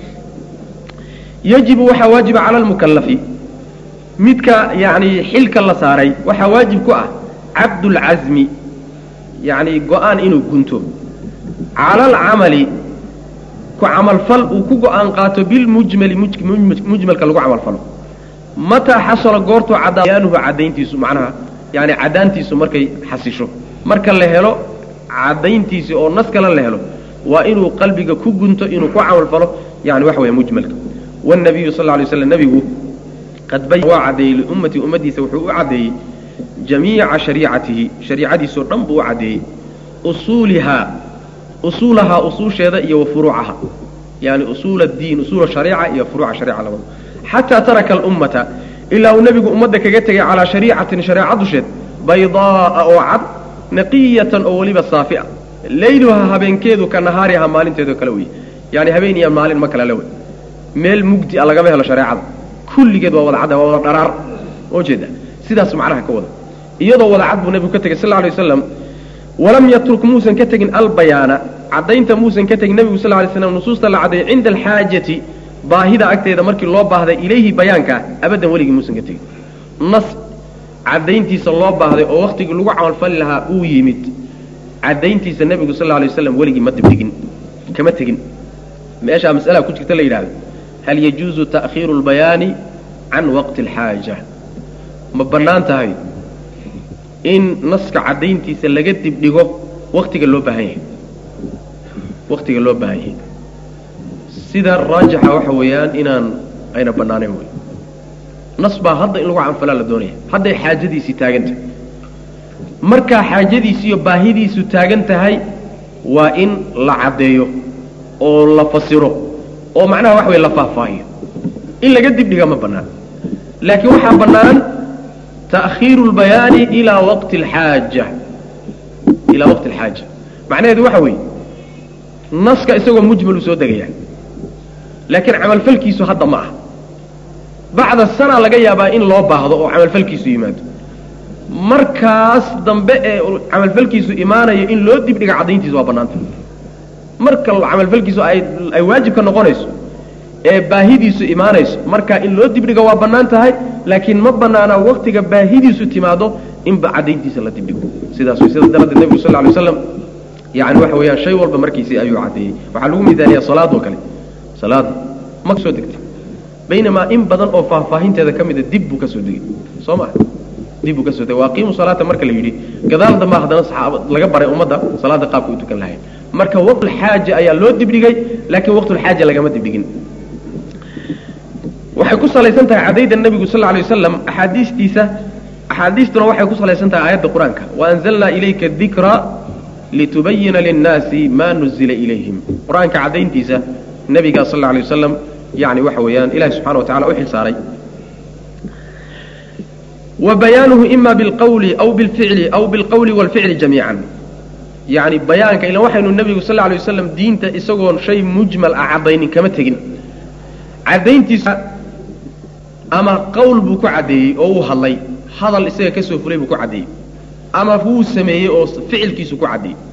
yajibu waxaa waajiba cala almukalafi midka yani xilka la saaray waxaa waajib ku ah cabdulcasmi yani go-aan inuu gunto cala alcamali ku camalfal uu ku go-aan qaato bilmujmali mujmalka lagu camalfalo mataa xasala goortuu cadaayanuhu caddayntiisu macnaha yani caddaantiisu markay xasisho marka la helo caddayntiisi oo nas kale la helo waa inuu qalbiga ku gunto inuu ku camalfalo yani waxa weya mujmalka wاnabiyu sal lay slam nebigu qad bayan waa caddeeyey liummatii ummaddiisa wuxuu u caddeeyey jamiica shariicatihi shariicadiisoo dhan buu u caddeeyey usuulihaa usuulahaa usuusheeda iyo wa furuucaha yani usuul addiin usuul shariica iyo furuuca shariica labada xataa taraka alummata ilaa uu nebigu ummadda kaga tegay calaa shariicatin shareeca dusheed baydaa'a oo cad naqiyatan oo weliba saafi'a leyluha habeenkeedu ka nahaariha maalinteedoo kale wey yani habeen iyo maalin ma kala le wey meel mugdi a lagama helo shareecada kulligeed waa wada cadda waa wada dharaar oo jeeda sidaas macnaha ka wada iyadoo wada cad buu nebigu ka tegey sal lla alay waslam walam yatruk muusan ka tegin albayaana caddaynta muusan ka tegin nebigu sal lay slam nusuusta la caddeeyey cinda alxaajati baahida agteeda markii loo baahday ilayhi bayaankaa abaddan weligii muusan ka tegin nas caddayntiisa loo baahday oo wakhtigii lagu camalfali lahaa uu yimid caddayntiisa nebigu sal lay waslam weligii ma dibdhigin kama tegin meeshaa mas'alaha ku jirta la yidhahdo hal yajuuzu ta'khiiru lbayaani can waqti alxaaja ma bannaan tahay in naska caddayntiisa laga dibdhigo waktiga loo baahan yahay waktiga loo baahan yahay sida raajixa waxa weeyaan inaan ayna bannaanayn wey nas baa hadda in lagu canfalaa la doonaya hadday xaajadiisii taagan tahay markaa xaajadiisi iyo baahidiisu taagan tahay waa in la caddeeyo oo la fasiro oo macnaha waxa wey la faahfaahiyo in laga dibdhiga ma bannaan laakiin waxaa bannaan ta'khiiru lbayaani ilaa waqti alxaaja ilaa waqti alxaaja macnaheedu waxa weeye naska isagoo mujmalu soo degaya laakiin camalfalkiisu hadda ma ah bacda sana laga yaabaa in loo baahdo oo camalfalkiisu yimaado markaas dambe ee camalfalkiisu imaanayo in loo dibdhiga caddayntiisa waa bannaanta marka camalfalkiisu ay ay waajibka noqonayso ee baahidiisu imaanayso markaa in loo dibdhigo waa bannaan tahay laakiin ma bannaana waktiga baahidiisu timaado inba caddayntiisa la dibdhigo sidaas way sidaas daraaddeed nebigu sal lla alay waslam yani waxa weeyaan shay walba markiisii ayuu caddeeyey waxaa lagu midaaliyaa salaadoo kale salaada ma soo degtay baynamaa in badan oo faahfaahinteeda ka mida dib buu ka soo degay soo maa dib buu ka soo degay waaqiimu salaata marka la yidhi gadaal dambaa haddana saxaaba laga baray ummadda salaada qaabka u tukan lahayn marka waqtulxaaja ayaa loo dibdhigay laakiin waqtulxaaja lagama dibdhigin waxay ku salaysan tahay cadayda nebigu sal lla alay wasalam axaadiistiisa axaadiistuna waxay ku salaysan tahay aayadda qur-aanka waanzalnaa ilayka dikra litubayina linnaasi maa nuzila ilayhim qur-aanka caddayntiisa nebiga sal alla alay wasalam yani waxa weeyaan ilahi subxana wa tacala u xil saaray wa bayaanuhu ima bilqawli aw bilficli aw bilqawli waalficli jamiican yani bayaanka ilan waxaynu nebigu sal lla alay wasalam diinta isagoon shay mujmal ah caddaynin kama tegin caddayntiisa ama qowl buu ku caddeeyey oo uu hadlay hadal isaga ka soo fulay buu ku caddeeyey ama wuu sameeyey oo ficilkiisu ku caddeeyey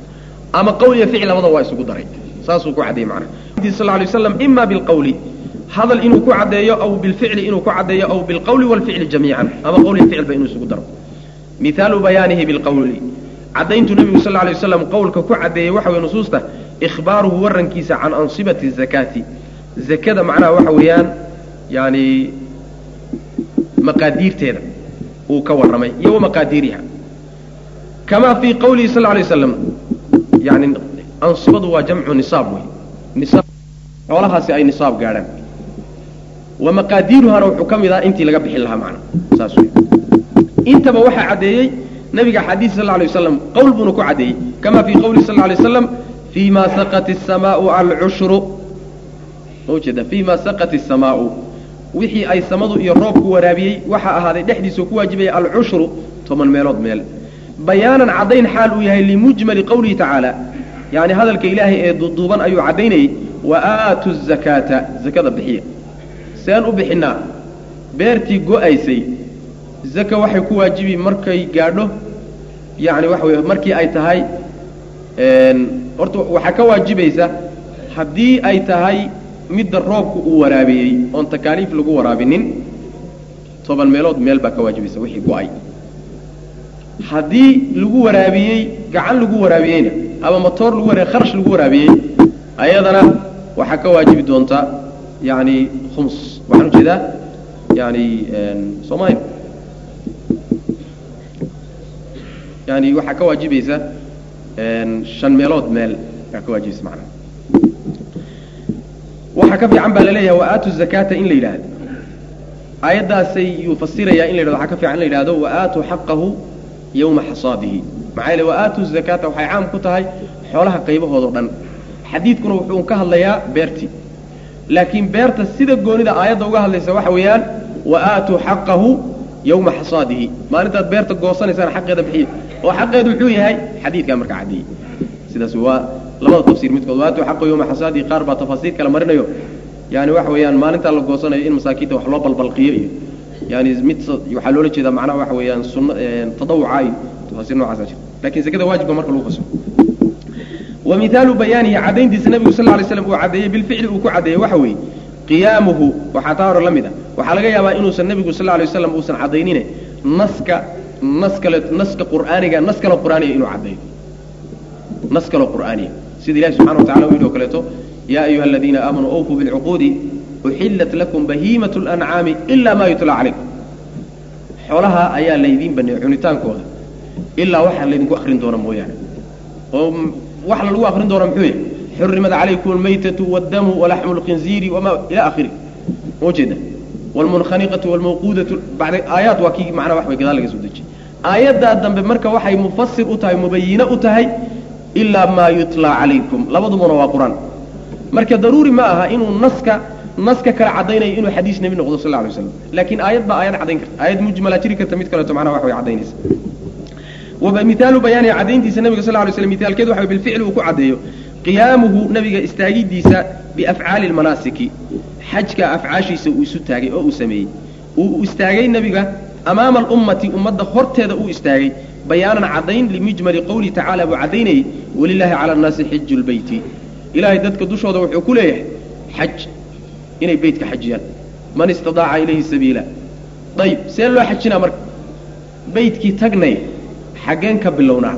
ama qowl iyo ficil labada waa isugu daray saasuu ku caddeeyey macnaha sal alay waslam ima bilqawli hadal inuu ku caddeeyo aw bilficli inuu ku caddeeyo aw bilqawli walficli jamiican ama qowl iyo ficilba inuu isugu daro mihaalu bayaanihi bilqawli caddayntu nebigu sal alay waslam qowlka ku caddeeyey waxa weye nusuusta ikhbaaruhu warankiisa can ansibati zakaati zakada macnaha waxa weeyaan yani maqaadiirteeda uu ka warramay iyo wa maqaadiiriha kamaa fii qawlihi sal alay waslam yani ansibadu waa jamcu nisaab wey nisaab xoolahaasi ay nisaab gaadhaan wa maqaadiiruhana wuxuu ka mid ahaa intii laga bixin lahaa macna saas wey intaba waxaa caddeeyey nabiga xadiis sal alay wasalam qowl buuna ku caddeeyey kama fii qawlihi sal alay waslam fii ma saqat asamaau alcushru ujeeda fii ma saqat asamaau wixii ay samadu iyo roobku waraabiyey waxaa ahaaday dhexdiisao ku waajibaya alcushru toban meelood meel bayaanan caddayn xaal uu yahay limujmali qawlihi tacaala yani hadalka ilaahay ee duduuban ayuu caddaynayey wa aatu zakaata zakada bixiya seen u bixinaa beertii go-aysay zaka waxay ku waajibi markay gaadho yani waxa wey markii ay tahay horta waxaa ka waajibaysa haddii ay tahay midda roobku uu waraabiyey oon takaaliif lagu waraabinin toban meelood meel baa ka waajibaysa wixii go-ay haddii lagu waraabiyey gacan lagu waraabiyeyna ama motoor lagu wara kharash lagu waraabiyey ayadana waxaa ka waajibi doontaa yani khums waxaan ujeedaa yani soomaalia yani waxaa ka waajibaysa shan meelood meel aa ka waajibaysa macnaha waxaa ka fiican baa laleeyahay waaatu zakaata in la yidhaahdo aayaddaasay yuu fasirayaa in la yidhahdo waxaa ka fiican in la yidhahdo waaatu xaqahu yawma xasaadihi maxaa yeele waaatu zakaata waxay caam ku tahay xoolaha qaybahoodao dhan xadiidkuna wuxuu ka hadlayaa beertii laakiin beerta sida goonida aayadda uga hadlaysa waxa weeyaan waaatuu xaqahu yawma xasaadihi maalintaad beerta goosanaysaan xaqeeda bixiya oo xaqeedu muxuu yahay xadiidkaa marka caddeeyey sidaas waa labada tafsiir midkood waatuu xaqahu yawma xasaadihi qaar baa tafaasiir kale marinayo yani waxa weeyaan maalintaa la goosanayo in masaakiinta wax loo balbalqiyo iyo yani mid waxaa loola jeedaa macnaha waxa weeyaan sunna tadawuca iyo tafaasiir noocaasa jira lakin zakada waajibka marka lagu fasiro wa mihaalu bayaanihi caddayntiisa nebigu sal ly slam uu caddeeyey bilficli uu ku caddeeyey waxa weeye qiyaamuhu waxaa taa hore la mid a waxaa laga yaabaa inuusan nebigu sal lay waslam uusan caddaynine naska nas kale naska qur'aaniga nas kale qur'aaniya inuu caddeeyo nas kale qur'aaniya sida ilahi subxana wa tacala u yidhi o kaleeto yaa ayuha aladiina aamanuu awfuu bilcuquudi uxillat lakum bahiimat lancaami ila ma yutla calaykum xoolaha ayaa laydiin baneeyey cunitaankooda ilaa waxaa laydinku akrin doona mooyaane oo waxa lagu akrin doona muxuu yahy xurimat calaykum almaytatu wاdamu walaxmu اlkhinziiri wama ila akhiri ma ujeeda wاlmunkhaniqatu wاlmawquudatu bacda aayaat waa kii macnaha wax bay gadaal laga soo dejiyey aayaddaa dambe marka waxay mufasir u tahay mubayine u tahay ilaa maa yutla calaykum labadubuna waa qur-aan marka daruuri ma aha inuu naska naska kale cadaynayo inuu xadiis nebi noqdo sal lay slam laakiin aayad baa aayad caddayn karta aayad mujmala jiri karta mid kaleeto macnaha wax way caddaynaysa wamihaalu bayaani caddayntiisa nabiga sal lay slam mihaalkeed waxa bilficli uu ku caddeeyo qiyaamuhu nabiga istaagidiisa biafcaali lmanaasiki xajka afcaashiisa uu isu taagay oo uu sameeyey uu istaagay nebiga amaama alummati ummadda horteeda uu istaagay bayaanan caddayn limujmali qowlihi tacala buu caddaynayey walilaahi cala annaasi xiju lbeyti ilaahay dadka dushooda wuxuu ku leeyahay xaj inay beytka xajiyaan man istadaaca ilayhi sabiila ayib see loo xajinaa marka beytkii tagnay xaggeen ka bilownaa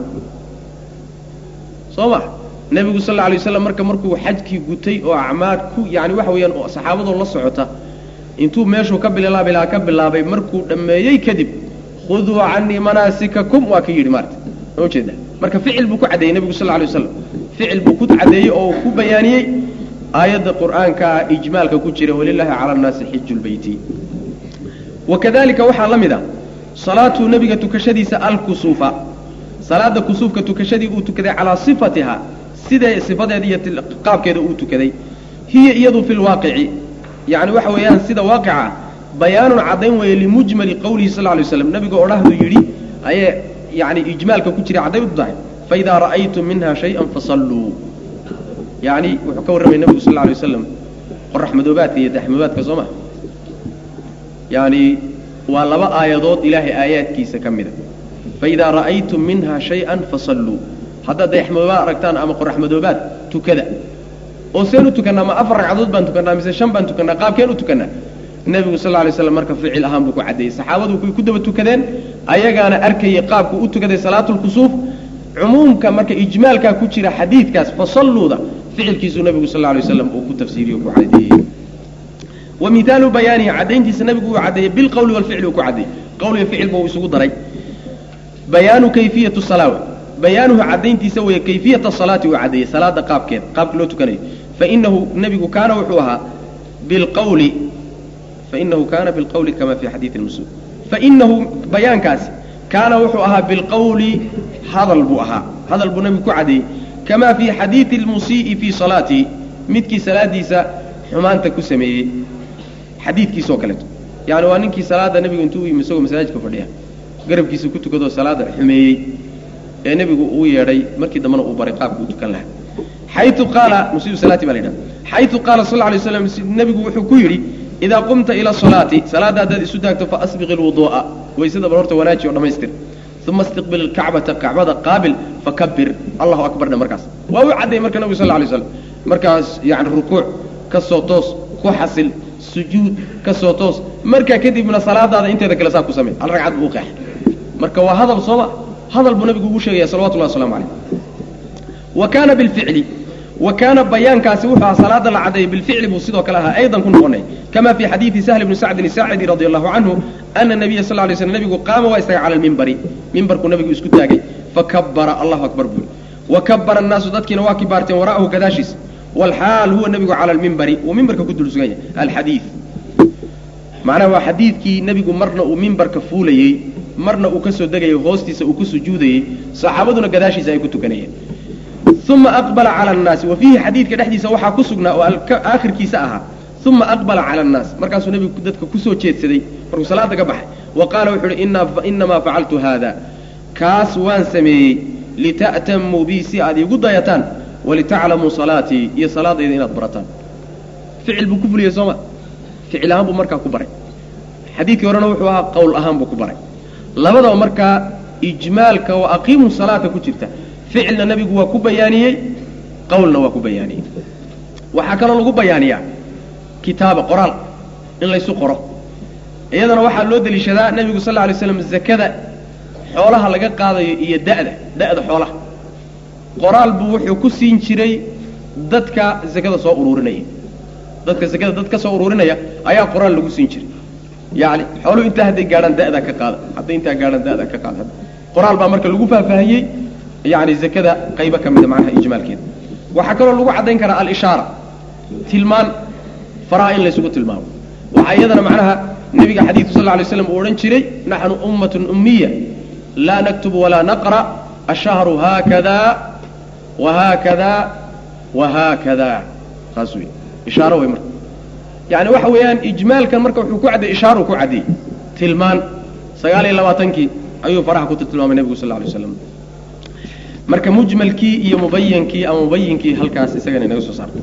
soo ma nebigu sal alla alay waslam marka markuu xajkii gutay oo acmaad ku yani waxa weeyaan oo saxaabadoo la socota intuu meeshuu ka bilaabilaa ka bilaabay markuu dhammeeyey kadib khuduu canii manaasikakum waa ka yidhi maarta ma ujeeda marka ficil buu ku caddeeyey nebigu sal alay waslam ficil buu ku caddeeyey oo ku bayaaniyey aayadda qur'aankaa ijmaalka ku jira walilaahi cala annaasi xiju lbeyti wakadalika waxaa la mid a salaatuu nebiga tukashadiisa alkusuufa salaada kusuufka tukashadii uu tukaday calaa sifatiha sidee sifadeeda iyo qaabkeeda uu tukaday hiya iyadu fi lwaaqici yani waxa weeyaan sida waaqica bayaanun caddayn weeye limujmali qowlihi sal lay slam nebiga odhahdu yidhi ayee yani ijmaalka ku jira caddayn u tahay faidaa ra'aytum minha shay-an fasalluu yani wuxuu ka warramaya nebigu sal lay waslam qorax madoobaadka iyo daxmadoobaadka soo ma yani waa laba aayadood ilaahay aayaadkiisa ka mida faidaa ra'aytum minha shay-an fasalluu haddaad dayaxmadoobaad aragtaan ama qoraxmadoobaad tukada oo seen u tukannaa ma afar ragcadood baan tukannaa mise shan baan tukannaa qaabkeen u tukannaa nebigu sal lay slam marka ficil ahaan buu ku caddeeyey saxaabadu kuy ku daba tukadeen ayagaana arkayay qaabku u tukaday salaatulkusuuf cumuumka marka ijmaalkaa ku jira xadiidkaas fasalluuda ficilkiisuu nebigu sal lay waslam uu ku tafsiiriye o ku caddeeyey wa mihaalu bayaanihi caddayntiisa nebigu uu caddeeyey bilqowli walficli uu ku caddeeyey qowliga ficilba uu isugu daray bayaanu kayfiyatu salaawa bayaanuhu caddayntiisa weeye kayfiyata salaati uu caddeeyey salaada qaabkeeda qaabka loo tukanayo fainahu nebigu kaana wuxuu ahaa bilqawli fainahu kaana bilqawli kama fi xadiidi lmusul fainahu bayaankaasi kaana wuxuu ahaa bilqawli hadal buu ahaa hadal buu nebigu ku caddeeyey kama fii xadiidi lmusii'i fii salaatihi midkii salaadiisa xumaanta ku sameeyey xadiidkiisoo kaleeto yani waa ninkii salaada nebigu intuu u yimi isagoo masaajidka fadhiya garabkiisa ku tukadoo salaada xumeeyey ee nebigu uu yeedhay markii dambena uu baray qaabka uu tukan lahaa xayu qaala musiibu salaati baa la yidhaha xayu qaala sal lla lay slam nebigu wuxuu ku yidhi idaa qumta ila asalaati salaadda haddaad isu taagto faasbiqi lwuduu'a waysada bal horta wanaaji oo dhammaystir uma istiqbil ilkacbata kacbada qaabil fakabir allahu akbar dhe markaas waa u cadday marka nebigu sal lla lay slam markaas yani rukuuc ka soo toos ku xasil sujuud ka soo toos markaa kadibna salaadaada inteeda kale saa ku samey hal ragcad buu u qeex marka waa hadal sooma hadal buu nabigu ugu sheegaya salawatullahi waslamu calayh wa kaana bilficli wa kaana bayaankaasi wuxuu ahaa salaada la caddeeyey bilficli buu sidoo kale ahaa aydan ku noqonay kama fii xadiidi sahl bni sacdin isaacidi radi allahu canhu ana nabiya sal lay slm nebigu qaama waa istagay cala lmimbari mimbarkuu nabigu isku taagay fakabara allahu akbar buu wa kabara annaasu dadkiina waa kibaarteen wara'ahu gadaashiisa walxaal huwa nebigu cala lmimbari uu mimbarka ku dul sugan yahay alxadiid macnaha waa xadiidkii nebigu marna uu mimbarka fuulayey marna uu ka soo degayay hoostiisa uu ku sujuudayey saxaabaduna gadaashiisa ay ku tukanayeen uma aqbala cala annaasi wa fiihi xadiidka dhexdiisa waxaa ku sugnaa oo aakhirkiisa ahaa uma aqbala cala annaas markaasuu nebigu dadka kusoo jeedsaday markuu salaada ka baxay wa qaala wuxuu uhi inamaa facaltu haada kaas waan sameeyey lita'tamuu bii si aad iigu dayataan walitaclamuu salaatii iyo salaadayda inaad barataan ficil buu ku fuliyey sooma ficil ahaan buu markaa ku baray xadiidkii horena wuxuu ahaa qowl ahaan buu ku baray labadaba markaa ijmaalka wa aqiimu salaata ku jirta ficilna nebigu waa ku bayaaniyey qowlna waa ku bayaaniyey waxaa kaloo lagu bayaaniyaa kitaaba qoraal in laysu qoro iyadana waxaa loo deliishadaa nebigu sal lla alay slam zakada xoolaha laga qaadayo iyo da'da da'da xoolaha qoraal buu wuxuu ku siin jiray dadka zakada soo uruurinaya dadka zakada dad ka soo uruurinaya ayaa qoraal lagu siin jiray yani xooluhu intaa hadday gaadhaan da'daa ka qaada hadday intaa gaadhaan da'daa ka qaada qoraal baa marka lagu faahfaahiyey yani zakada qaybo ka mida macnaha ijmaalkeeda waxaa kaloo lagu caddayn karaa alishaara tilmaan faraha in laysugu tilmaamo waxaa iyadana macnaha nebiga xadiidku sal lla lay slam uu odhan jiray naxnu ummatun ummiya laa naktubu walaa naqra ashahru haakada wahaakada wahaakada saas wey ishaaro wey marka yani waxa weeyaan ijmaalkan marka wuxuu ku cadday ishaaru ku caddiyey tilmaan sagaal iyo labaatankii ayuu faraha ku tilmaamay nebigu sal lla alay slam marka mujmalkii iyo mubayankii ama mubayinkii halkaas isagana inaga soo saarta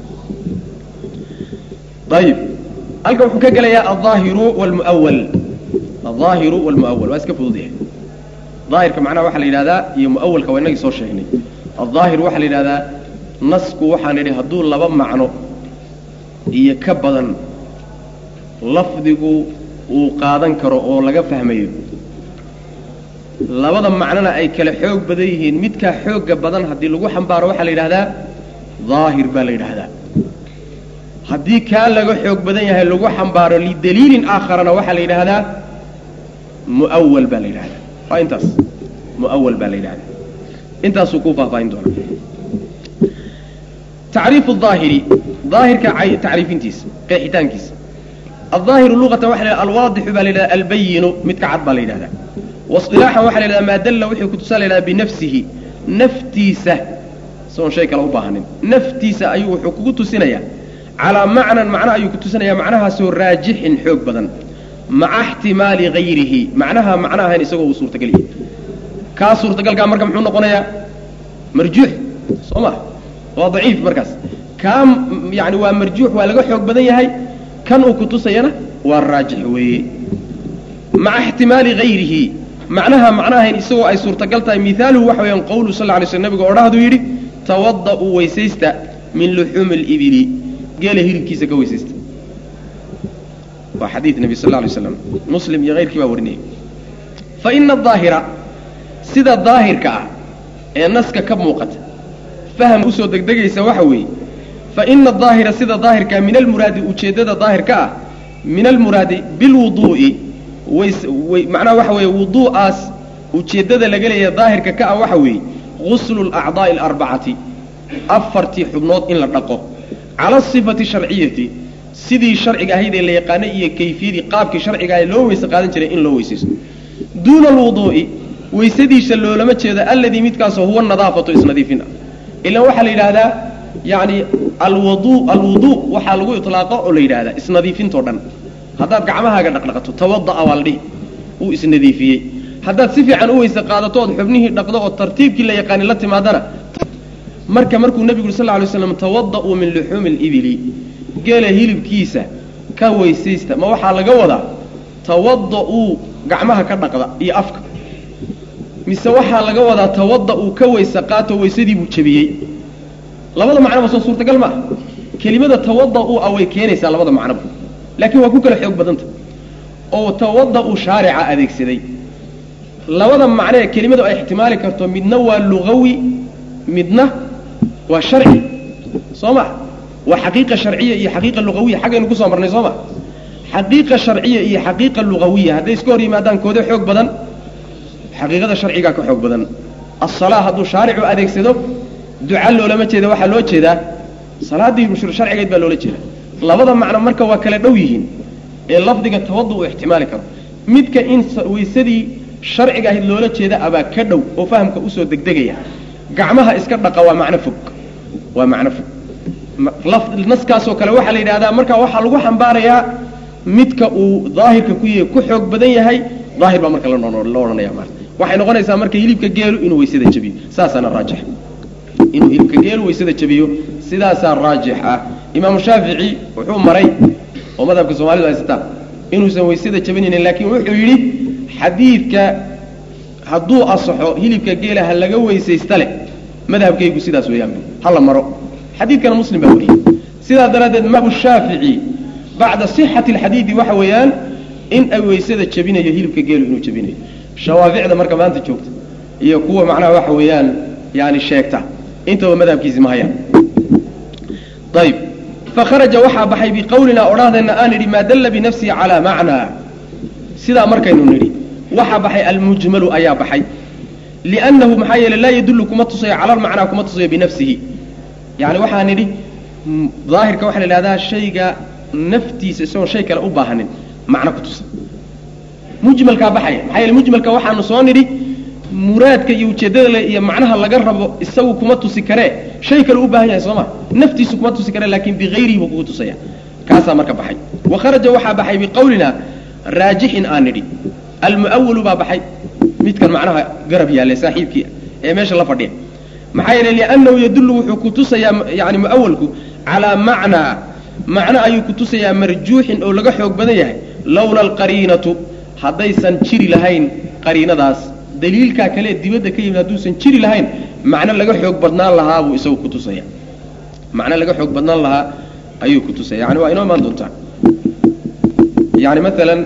ayib halkan wuxuu ka gelayaa alظaahiru wاlmuawal alظaahiru wاlmuawal waa iska fudud yahay daahirka macnaha waxaa la yidhahdaa iyo muawalka waa inagii soo sheegnay alظaahir waxaa la yidhahdaa nasku waxaan idhi hadduu laba macno iyo ka badan lafdigu uu qaadan karo oo laga fahmayo labada macnona ay kale xoog badan yihiin midkaa xoogga badan haddii lagu xambaaro waxaa la yidhahdaa daahir baa la yidhaahdaa haddii kaa laga xoog badan yahay lagu xambaaro lidaliilin aakharana waxaa la yidhaahdaa muawal baa la yidhahdaa waa intaas muawal baa la yidhahdaa intaasuu kuu faahfaahin doonaa tacriifu daahiri daahirka tacriifintiisa qeexitaankiisa aldaahiru luqatan waxa la yidhahda alwaadixu baa la yidhahda albayinu midka cad baa la yidhahdaa wasilaaxan waxa la yidhahda maa dalla wixii kutusaa la yidhahda binafsihi naftiisa isagoon shay kale u baahanin naftiisa ayuu wuxuu kugu tusinayaa calaa macnan macno ayuu ku tusinayaa macnahaasoo raajixin xoog badan maca ixtimaali hayrihi macnaha macno ahayn isagoo uu suurtagal yahay kaa suurtagalkaa marka muxuu noqonayaa marjuux soo ma waa daciif markaas kaa yani waa marjuux waa laga xoog badan yahay kan uu ku tusayana waa raajix weeye maca ixtimaali hayrihi macnaha macnahayn isagoo ay suurtagal tahay mihaaluhu waxa weeyaan qowlu sal lla alay sl nabiga odhahduu yidhi tawada'uu weysaysta min luxuumi libili geela hilibkiisa ka weysaysta waa xadiid nebi sal lla alay slam muslim iyo hayrkii baa warinayay fa ina adaahira sida daahirka ah ee naska ka muuqata faham usoo degdegaysa waxa weeye fa ina adaahira sida daahirkaa min almuraadi ujeeddada daahirka ah min almuraadi bilwuduu'i ways way macnaha waxa weeye wuduu'aas ujeeddada laga leeya daahirka ka ah waxa weeye guslu alacdaa'i alarbacati afartii xubnood in la dhaqo cala asifati sharciyati sidii sharciga ahayd ee la yaqaanay iyo kayfiyadii qaabkii sharciga ah loo weyse qaadan jiray in loo weysaysto duuna alwuduu'i weysadiisa loolama jeedo alladii midkaasoo huwa nadaafatu isnadiifin ah ilan waxaa la yidhaahdaa yacni alwadu alwuduu waxaa lagu iطlaaqo oo la yidhahdaa isnadiifintoo dhan haddaad gacmahaaga dhaqdhaqato tawada'a waa la dhihi uu isnadiifiyey haddaad si fiican u weyse qaadato ood xubnihii dhaqdo oo tartiibkii la yaqaani la timaadana marka markuu nebigu uri sal lla alay slam tawada'uu min luxuumi alibili geela hilibkiisa ka weysaysta ma waxaa laga wadaa tawada'uu gacmaha ka dhaqda iyo afka mise waxaa laga wadaa tawada'uu ka weyse qaato weysadii buu jebiyey labada macnoba soo suurtagal ma ah kelimada tawada'uu a way keenaysaa labada macnoba laakiin waa ku kala xoog badanta oo tawada'u shaarica adeegsaday labada macno ee kelimadu ay ixtimaali karto midna waa lugawi midna waa sharci soo ma waa xaqiiqa sharciya iyo xaqiiqa lugawiya xaggaynu kusoo marnay soo ma xaqiiqa sharciya iyo xaqiiqa lugawiya hadday iska hor yimaadaan koode xoog badan xaqiiqada sharcigaa ka xoog badan asalaa hadduu shaaricu adeegsado duca loolama jeeda waxaa loo jeedaa salaaddii sharcigeed baa loola jeeda labada macno marka waa kala dhow yihiin ee lafdiga tawadu uu ixtimaali karo midka in weysadii sharciga ahayd loola jeeda abaa ka dhow oo fahamka usoo degdegaya gacmaha iska dhaqa waa macno fog waa macno fog naskaasoo kale waxaa la yidhahdaa marka waxaa lagu xambaarayaa midka uu daahirka ku yahay ku xoog badan yahay daahir baa marka la odhanaya maarta waxay noqonaysaa marka hilibka geelu inuu weysada jabiyo saasaana raajix inuu hilibka geelu weysada jabiyo sidaasaa raajix ah imaamu shaafici wuxuu maray oo madhabka soomaalidu haysataa inuusan weysada jabinaynin laakiin wuxuu yidhi xadiidka hadduu asaxo hilibka geela ha laga weysaysta leh madhabkaygu sidaas weeyaan hala maro xadiidkana muslim baa wariyey sidaas daraaddeed madhabu shaafici bacda sixati alxadiidi waxa weeyaan in ay weysada jabinayo hilibka geelu inuu jabinayo shawaaficda marka maanta joogta iyo kuwa macnaha waxa weeyaan yani sheegta intaba madhabkiisi ma hayaan ayb fakharaja waxaa baxay biqowlina odhahdeenna aan idhi maa dalla binafsihi calaa macnaa sidaa markaynu nidhi waxaa baxay almujmalu ayaa baxay liannahu maxaa yeele laa yadullu kuma tusayo cala almacnaa kuma tusayo binafsihi yani waxaa nidhi daahirka waxaa la idhahdaa shayga naftiisa isagoon shay kale u baahanin macno ku tusa mujmalkaa baxaya maxaa yeele mujmalka waxaanu soo nidhi muraadka iyo ujeeddada le iyo macnaha laga rabo isagu kuma tusi karee shay kale u baahan yahay soo ma naftiisu kuma tusi karee laakin bigayrihi buu kugu tusaya kaasaa marka baxay wa kharaja waxaa baxay biqowlina raajixin aan nidhi almu'awalu baa baxay midkan macnaha garab yaallay saaxiibkii ee meesha la fadhiya maxaa yeele liannahu yadullu wuxuu ku tusayaa yani mu'awalku calaa macnaa macno ayuu ku tusayaa marjuuxin oo laga xoog badan yahay lowla alqariinatu haddaysan jiri lahayn qariinadaas daliilkaa kale dibadda ka yimid hadduusan jiri lahayn macno laga xoog badnaan lahaa buu isagu ku tusaya macno laga xoog badnaan lahaa ayuu ku tusaya yani waa inoo imaan doontaa yani maalan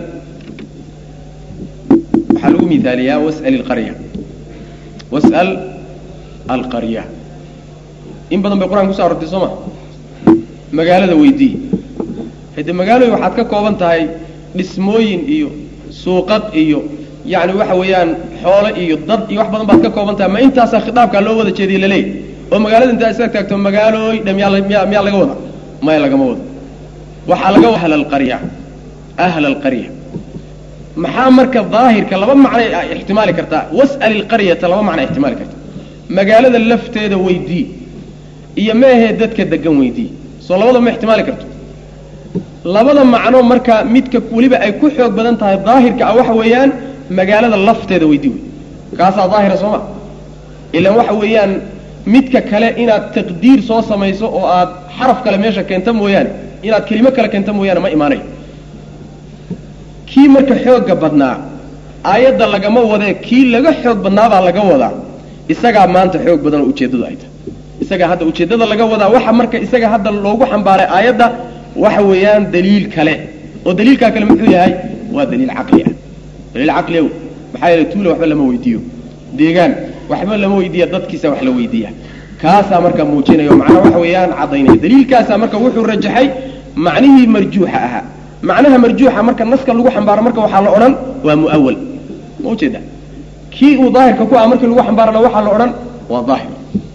waxaa lagu miaaliyaa was'al ilqarya was'al alqarya in badan bay qur-aanka kuso arortay soo ma magaalada weydii hade magaalooyin waxaad ka kooban tahay dhismooyin iyo suuqad iyo yani waxa weeyaan xoolo iyo dad iyo wax badan baad ka kooban tahay ma intaasaa khitaabkaa loo wada jeediye laleey oo magaalada intaa isaga taagto magaalooy dha miyaa miya miyaa laga wada maya lagama wado waxaa laga ahla alqarya ahla alqarya maxaa marka daahirka laba macnay ixtimaali kartaa was'al ilqaryata laba macna ixtimaali karta magaalada lafteeda weydii iyo meahee dadka degan weydii soo labada ma ixtimaali karto labada macno marka midka weliba ay ku xoog badan tahay daahirka ah waxa weeyaan magaalada lafteeda weydii wey kaasaa daahira soo ma ilaan waxa weeyaan midka kale inaad taqdiir soo samayso oo aad xaraf kale meesha keenta mooyaane inaad kelimo kale keenta mooyaane ma imaanayo kii marka xoogga badnaa aayadda lagama wadee kii laga xoog badnaabaa laga wadaa isagaa maanta xoog badan oo ujeeddadu ay tahay isagaa hadda ujeeddada laga wadaa waxa marka isaga hadda loogu xambaaray aayadda waxa weeyaan daliil kale oo daliilkaa kale muxuu yahay waa daliil caqli ah daliil caqli ow maxaa yeelay tuula waxba lama weydiiyo deegaan waxba lama weydiiya dadkiisa wax la weydiiya kaasaa marka muujinaya oo macnaha waxa weeyaan caddaynaya daliilkaasaa marka wuxuu rajaxay macnihii marjuuxa ahaa macnaha marjuuxa marka naska lagu xambaaro marka waxaa la odhan waa mu'awal ma ujeeda kii uu daahirka ku ah markii lagu xambaarana waxaa la odhan waa daahir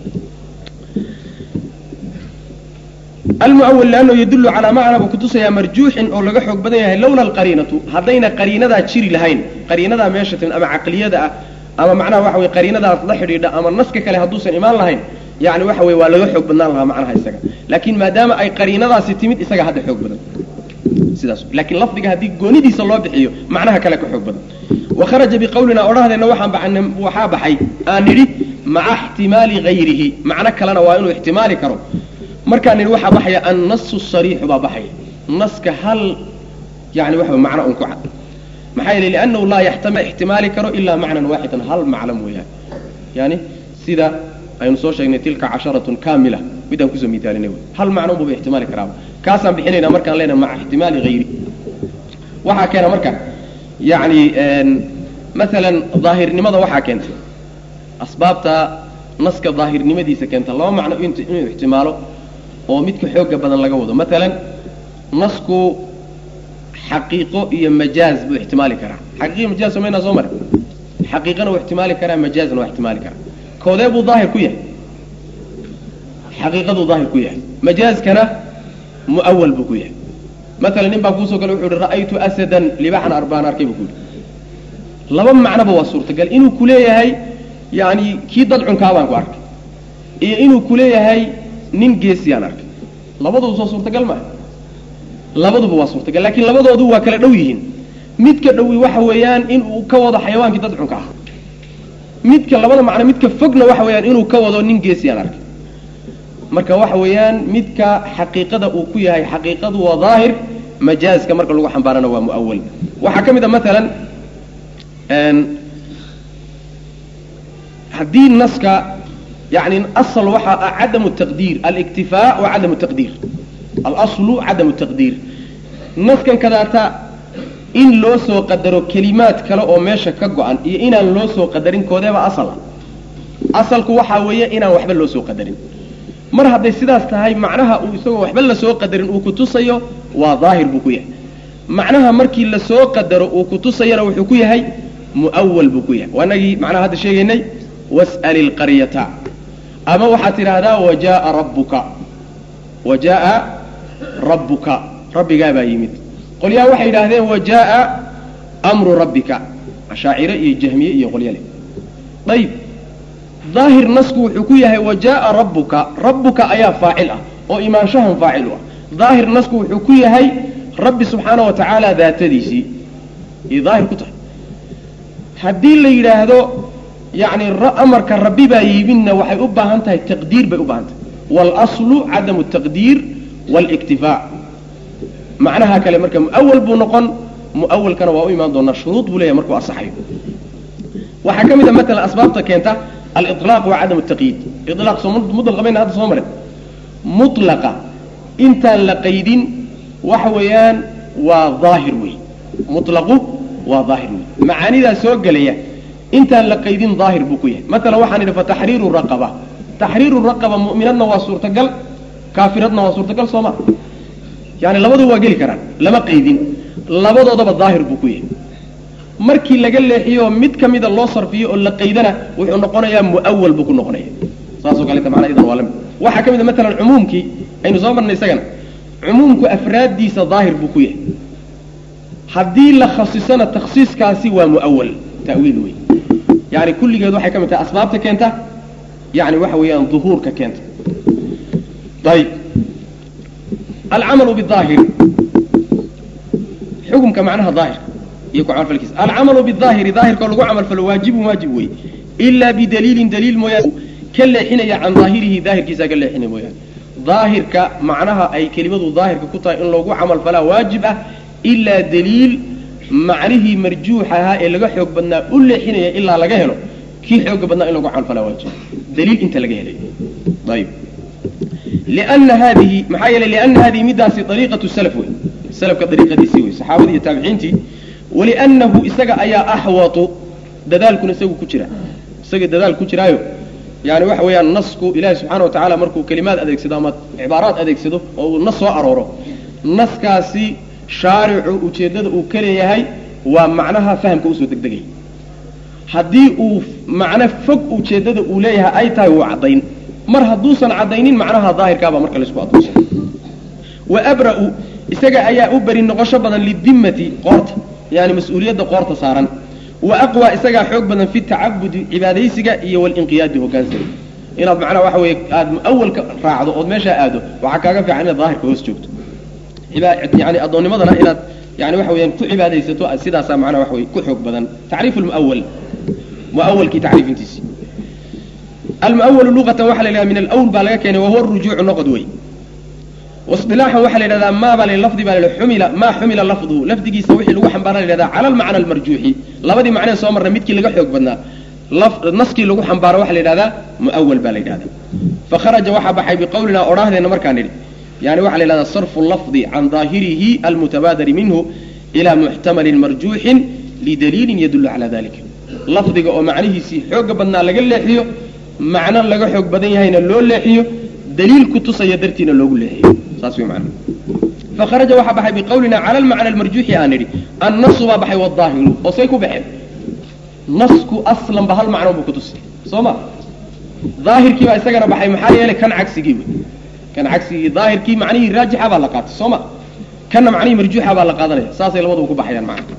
almuawal liannahu yadullu calaa macna buu kutusayaa marjuuxin oo laga xoog badan yahay lowla alqariinatu haddayna qariinadaa jiri lahayn qariinadaa meesha timid ama caqliyada ah ama macnaha waxa weye qariinadaas la xidhiidha ama naska kale hadduusan imaan lahayn yani waxa weye waa laga xoog badnaan lahaa macnaha isaga laakiin maadaama ay qariinadaasi timid isaga hadda xoog badan sidaas laakiin lafdiga haddii goonidiisa loo bixiyo macnaha kale ka xoog badan wakharaja biqawlina odhahdeenna waxaan baxan waxaa baxay aan nidhi maca ixtimaali hayrihi macno kalena waa inuu ixtimaali karo markaan nidhi waxaa baxaya annasu sariixu baa baxaya naska hal yani waxa macno un ku cad maxaa yeele liannahu laa yaxtama ixtimaali karo ilaa macnan waaxidan hal macno mooyaane yani sida aynu soo sheegnay tilka casharatun kaamila midaan kusoo miitaalinay wy hal macno buuba ixtimaali karaaba kaasaan bixinaynaa markaan leenahay maca ixtimaali hayri waxaa keena marka yani maalan daahirnimada waxaa keentay asbaabta naska daahirnimadiisa keenta laba macno inuu ixtimaalo oo midka xooga badan laga wado maalan nasku xaqiiqo iyo majaaz buu ixtimaali karaa xaqiiqo majaaz samaynaa soo mare xaqiiqana wuu ixtimaali karaa majaazna waa ixtimaali karaa koodee buu daahir ku yahay xaqiiqaduu daahir ku yahay majaazkana mu'awal buu ku yahay maalan nin baa kuusoo gala wuxu uhi ra'aytu asadan libaxan arbaan arkay buu ku yihi laba macnoba waa suurtagal inuu ku leeyahay yani kii dadcunkaa baan ku arkay iyo inuu ku leeyahay nin geesiyaan arkay labaduba soo suurtagal maaha labaduba waa suurtagal laakiin labadoodu waa kala dhow yihiin midka dhowi waxa weeyaan inuu ka wado xayawaankii dadcunka ah midka labada macno midka fogna waxa weeyaan inuu ka wado nin geesiyaan arkay marka waxa weeyaan midka xaqiiqada uu ku yahay xaqiiqadu waa daahir majaazka marka lagu xambaarana waa mu'awal waxaa ka mid a maalan haddii naska yani asl waxaa ah cadamu taqdiir aliktifaa wa cadamu taqdiir alaslu cadamu taqdiir naskan kadaata in loo soo qadaro kelimaad kale oo meesha ka go-an iyo inaan loo soo qadarin koodeeba asala asalku waxaa weeye inaan waxba loo soo qadarin mar hadday sidaas tahay macnaha uu isagoo waxba lasoo qadarin uu kutusayo waa daahir buu ku yahay macnaha markii lasoo qadaro uu kutusayana wuxuu ku yahay mu'awal buu ku yahay waanagii macnaha hadda sheegaynay was'al ilqaryata ama waxaad tidhaahdaa wajaaa rabbuka wajaaa rabbuka rabbigaa baa yimid qolyaha waxay yidhaahdeen wajaaa amru rabbika ashaacire iyo jahmiye iyo qolyale ayib daahir nasku wuxuu ku yahay wajaaa rabbuka rabbuka ayaa faacil ah oo imaanshahan faacil u ah daahir nasku wuxuu ku yahay rabbi subxaana wa tacaala daatadiisii iyo daahir ku tahay haddii la yidhaahdo yani amarka rabbi baa yimidna waxay u baahan tahay taqdiir bay u baahan tahay waalaslu cadamu taqdiir waliktifaa macnaha kale marka mu'awal buu noqon mu'awalkana waa u imaan doonaa shuruud buu leeyahay markuu asaxayo waxaa ka mid a maalan asbaabta keenta aliطlaaq wa cadamu taqyiid ilaaq soo mudlaq bayna hadda soo marin mutlaqa intaan la qaydin waxa weeyaan waa daahir wey mutlaqu waa daahir wey macaanidaa soo gelaya intaan la qaydin daahir buu ku yahay maalan waxaan idhi fataxriiru raqaba taxriiru raqaba mu'minadna waa suurtagal kaafiradna waa suurtagal sooma yani labadu waa geli karaan lama qaydin labadoodaba daahir buu ku yahay markii laga leexiyo mid ka mida loo sarfiyo oo la qaydana wuxuu noqonayaa mu'awal buu ku noqonaya saasoo kaleta macnaa idan waa lamid waxaa ka mid a maalan cumuumkii aynu soo marnay isagana cumuumku afraaddiisa daahir buu ku yahay haddii la khasisana takhsiiskaasi waa mu'awal ta'wiil wey yani kulligeed waxay ka mid tahay asbaabta keenta yani waxa weeyaan duhuurka keenta ayib alcamalu bidaahir xukumka macnaha daahirka iyo ku camalfalkiisa alcamalu bidaahiri daahirkao lagu camalfalo waajibun waajib wey ilaa bidaliilin daliil mooyaane ka leexinaya can daahirihi daahirkiisa ka leexinaya mooyaane daahirka macnaha ay kelimadu daahirka ku tahay in loogu camalfalaa waajib ah ilaa daliil macnihii marjuuxa ahaa ee laga xoog badnaa u leexinaya ilaa laga helo kii xooga badnaa in lagu camalfalaa waajiba daliil inta laga helay ayib liana haadihi maxaa yeelay liana hadihi middaasi ariiqatu salaf wey salafka dariiqadiisii wey saxaabadii iyo taabiciintii waliannahu isaga ayaa axwatu dadaalkuna isagu ku jira isaga dadaal ku jiraayo yani waxa weeyaan nasku ilaahi subxaana wa tacaala markuu kelimaad adeegsado ama cibaaraad adeegsado oo uu nas soo arooro naskaasi shaaricu ujeeddada uu ka leeyahay waa macnaha fahamka usoo degdegaya haddii uu macno fog ujeeddada uu leeyahay ay tahay wuu caddayn mar hadduusan caddaynin macnaha daahirkaabaa marka laysku addoonsana wa abra'u isaga ayaa u beri noqosho badan lidimmati qoorta yani mas-uuliyadda qoorta saaran wa aqwa isagaa xoog badan fi tacabudi cibaadaysiga iyo walinqiyaadi hogaansiga inaad macnaha waxa weeye aada muawalka raacdo ood meeshaa aado waxaa kaaga fiican inaad daahirka hoos joogto yani addoonnimadana inaad yani waxa weyaan ku cibaadaysato sidaasaa macnaha waxa wey ku xoog badan tacriifu lmuawal muawalkii tacriifintiisi almuawalu luqatan waxa la yidhahda min alawl baa laga keenay wahuwa rujuucu noqod wey wasilaaxan waxaa la yidhahdaa maa baa lafdi baa la xumila maa xumila lafduhu lafdigiisa wixii lagu xambaara la yidhahdaa cala almacna almarjuuxi labadii macnee soo marna midkii laga xoog badnaa naskii lagu xambaaro waxaa la yidhahdaa muawal baa la yidhahdaa fakharaja waxaa baxay biqowlinaa odhaahdeenna markaan nidhi yani waxa la yidhahdaa sarfu lafdi can daahirihi almutabaadari minhu ilaa muxtamalin marjuuxin lidaliilin yadullu calaa dalika lafdiga oo macnihiisii xooga badnaa laga leexiyo macno laga xoog badan yahayna loo leexiyo daliil ku tusaya dartiina loogu leexiyo saas way macna fakharaja waxaa baxay biqowlina cala almacna almarjuuxi aan nidhi annasu baa baxay wadaahiru oo say ku baxeen nasku aslanba hal macno buu ku tusay soo ma daahirkii baa isagana baxay maxaa yeelay kan cagsigii wey kan cagsigii daahirkii macnihii raajixa baa la qaatay soo ma kanna macnihii marjuuxa baa la qaadanaya saasay labaduba ku baxayaan macna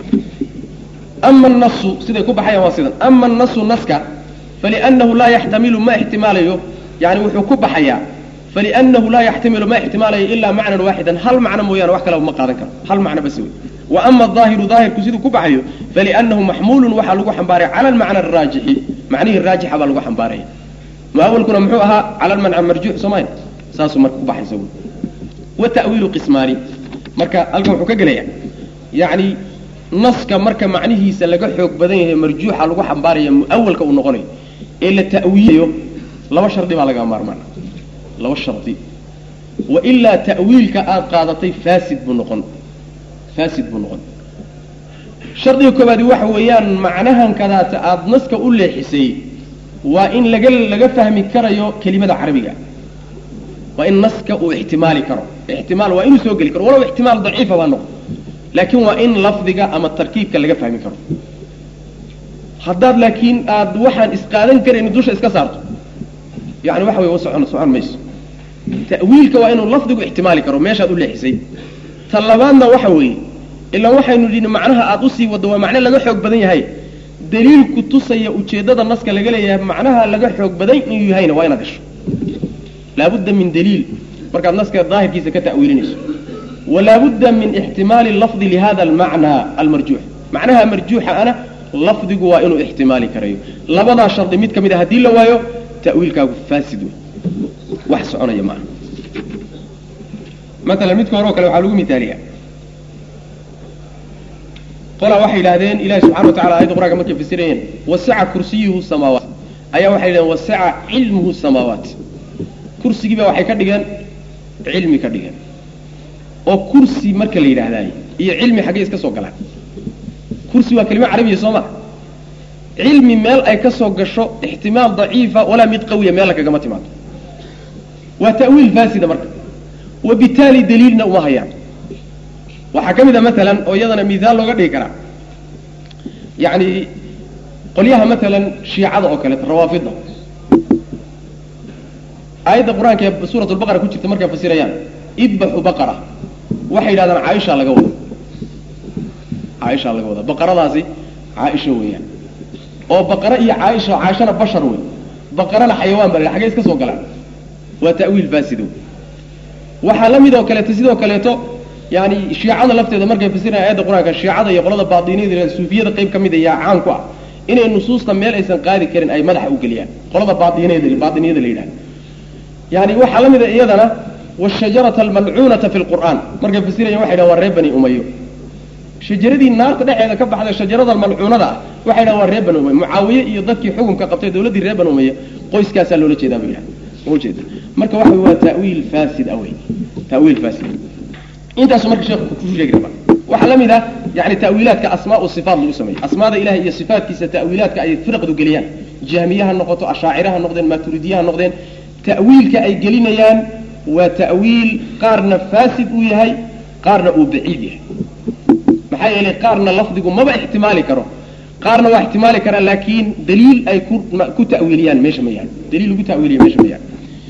ama annasu siday ku baxayaan waa sidan ama annasu naska faliannahu laa yaxtamilu ma ixtimaalayo yani wuxuu ku baxayaa faliannahu laa yaxtamilu ma ixtimaalayo ilaa macnan waaxidan hal macno mooyaane wax kaleba ma qaadan karo hal macno bas wey wa ama adaahiru daahirku siduu ku baxayo faliannahu maxmuulun waxaa lagu xambaaray cala almacna araajixi macnihii raajixa baa lagu xambaaraya muawalkuna muxuu ahaa cala almacna marjuux soomayn saasuu marka ku baxaysa wy wa ta'wiilu qismaani marka halkan wuxuu ka gelaya yani naska marka macnihiisa laga xoog badan yahay marjuuxa lagu xambaaraya muawalka uu noqonayo ee la ta'wiilayo laba shardi baa laga maarmaan laba shardi wa ilaa ta'wiilka aada qaadatay faasid buu noqon faasid buu noqon shardiga koobaadi waxa weeyaan macnahan kadaata aada naska u leexisay waa in laga laga fahmi karayo kelimada carabiga waa in naska uu ixtimaali karo ixtimaal waa inuu soo geli karo walow ixtimaal daciifa baa noqon laakiin waa in lafdiga ama tarkiibka laga fahmi karo haddaad laakiin aad waxaan isqaadan karayni dusha iska saarto yani waxa wey socon socon mayso ta'wiilka waa inuu lafdigu ixtimaali karo meeshaad u leexisay ta labaadna waxa weeye ilaan waxaynu idhi macnaha aada usii waddo waa macne laga xoog badan yahay daliilku tusaya ujeeddada naska laga leeyahay macnaha laga xoog badan inuu yahayna waa inaad gasho laabudda min daliil markaad naska daahirkiisa ka ta'wiilinayso walaabudda min ixtimaali lafdi lihada almacna almarjuux macnaha marjuuxa ana lafdigu waa inuu ixtimaali karayo labadaa shardi mid ka mid a haddii la waayo ta'wiilkaagu faasid wey wax soconaya maaha maalan midka hore oo kale waxaa lagu miaaliya qolaa waxay yidhahdeen ilahi subxana wa tacala ayadda qur'anka markay fasirayeen wasica kursiyuhu samaawaat ayaa waxay yidhahdeen wasica cilmuhu samaawaat kursigiiba waxay ka dhigeen cilmi ka dhigeen oo kursi marka la yidhaahdaay iyo cilmi xaggey iska soo galaan kursi waa kelima carabiya soo ma cilmi meel ay ka soo gasho ixtimaal daciifa walaa mid qawiya meel kagama timaado waa ta'wiil faasida marka wabitaali daliilna uma hayaan waxaa ka mid a maalan oo iyadana mihaal looga dhigi karaa yani qolyaha maalan shiicada oo kaleeto rawaafidda aayadda qur-aanka ee suurat lbaqara ku jirta markay fasirayaan idbaxu baqara waxay yidhahdaan caaisha laga wada caaisha laga wada baqaradaasi caaisha weeyaan oo baqara iyo caaisha caaishana bashar wey baqarana xayawaan ba la xagee iska soo galaan waa ta'wiil faasido waxaa la mid oo kaleeto sidoo kaleeto yani shiicada lafteeda markay fasiraya aayadda qur-aanka shiicada iyo qolada baatiniyada suufiyada qayb ka mid a yaa caan ku ah inay nusuusta meel aysan qaadi karin ay madaxa u geliyaan qolada baatiniyada baatiniyada la yidhahda yani waxaa la mid a iyadana washajarata almalcuunata fi lqur'aan markay fasirayan waxay dhahan waa reer bani umayo shajaradii naarta dhexeeda ka baxda shajarada malcuunada ah waxay dhahan waa reer banu umaya mucaawiye iyo dadkii xukunka qabtay dawladdii reer banu umaya qoyskaasaa loola jeedaa bay yidhaha ujeeda marka waxa waa ta'wiil faasid awey ta'wiil faasid intaasu marka sheekhu ku sheegi rabaa waxaa la mid ah yani ta'wiilaadka asmaa u sifaat lagu sameeyo asmaada ilahay iyo sifaatkiisa ta'wiilaadka ay firaqdu geliyaan jahmiye ha noqoto ashaacira ha noqdeen maaturidiye ha noqdeen ta'wiilka ay gelinayaan waa ta'wiil qaarna faasid uu yahay qaarna uu baciid yahay maxaa yeelay qaarna lafdigu maba ixtimaali karo qaarna waa ixtimaali karaa laakiin daliil ay ku ku ta'wiiliyaan meesha ma yahay daliil lagu ta'wiiliya meesha ma yahay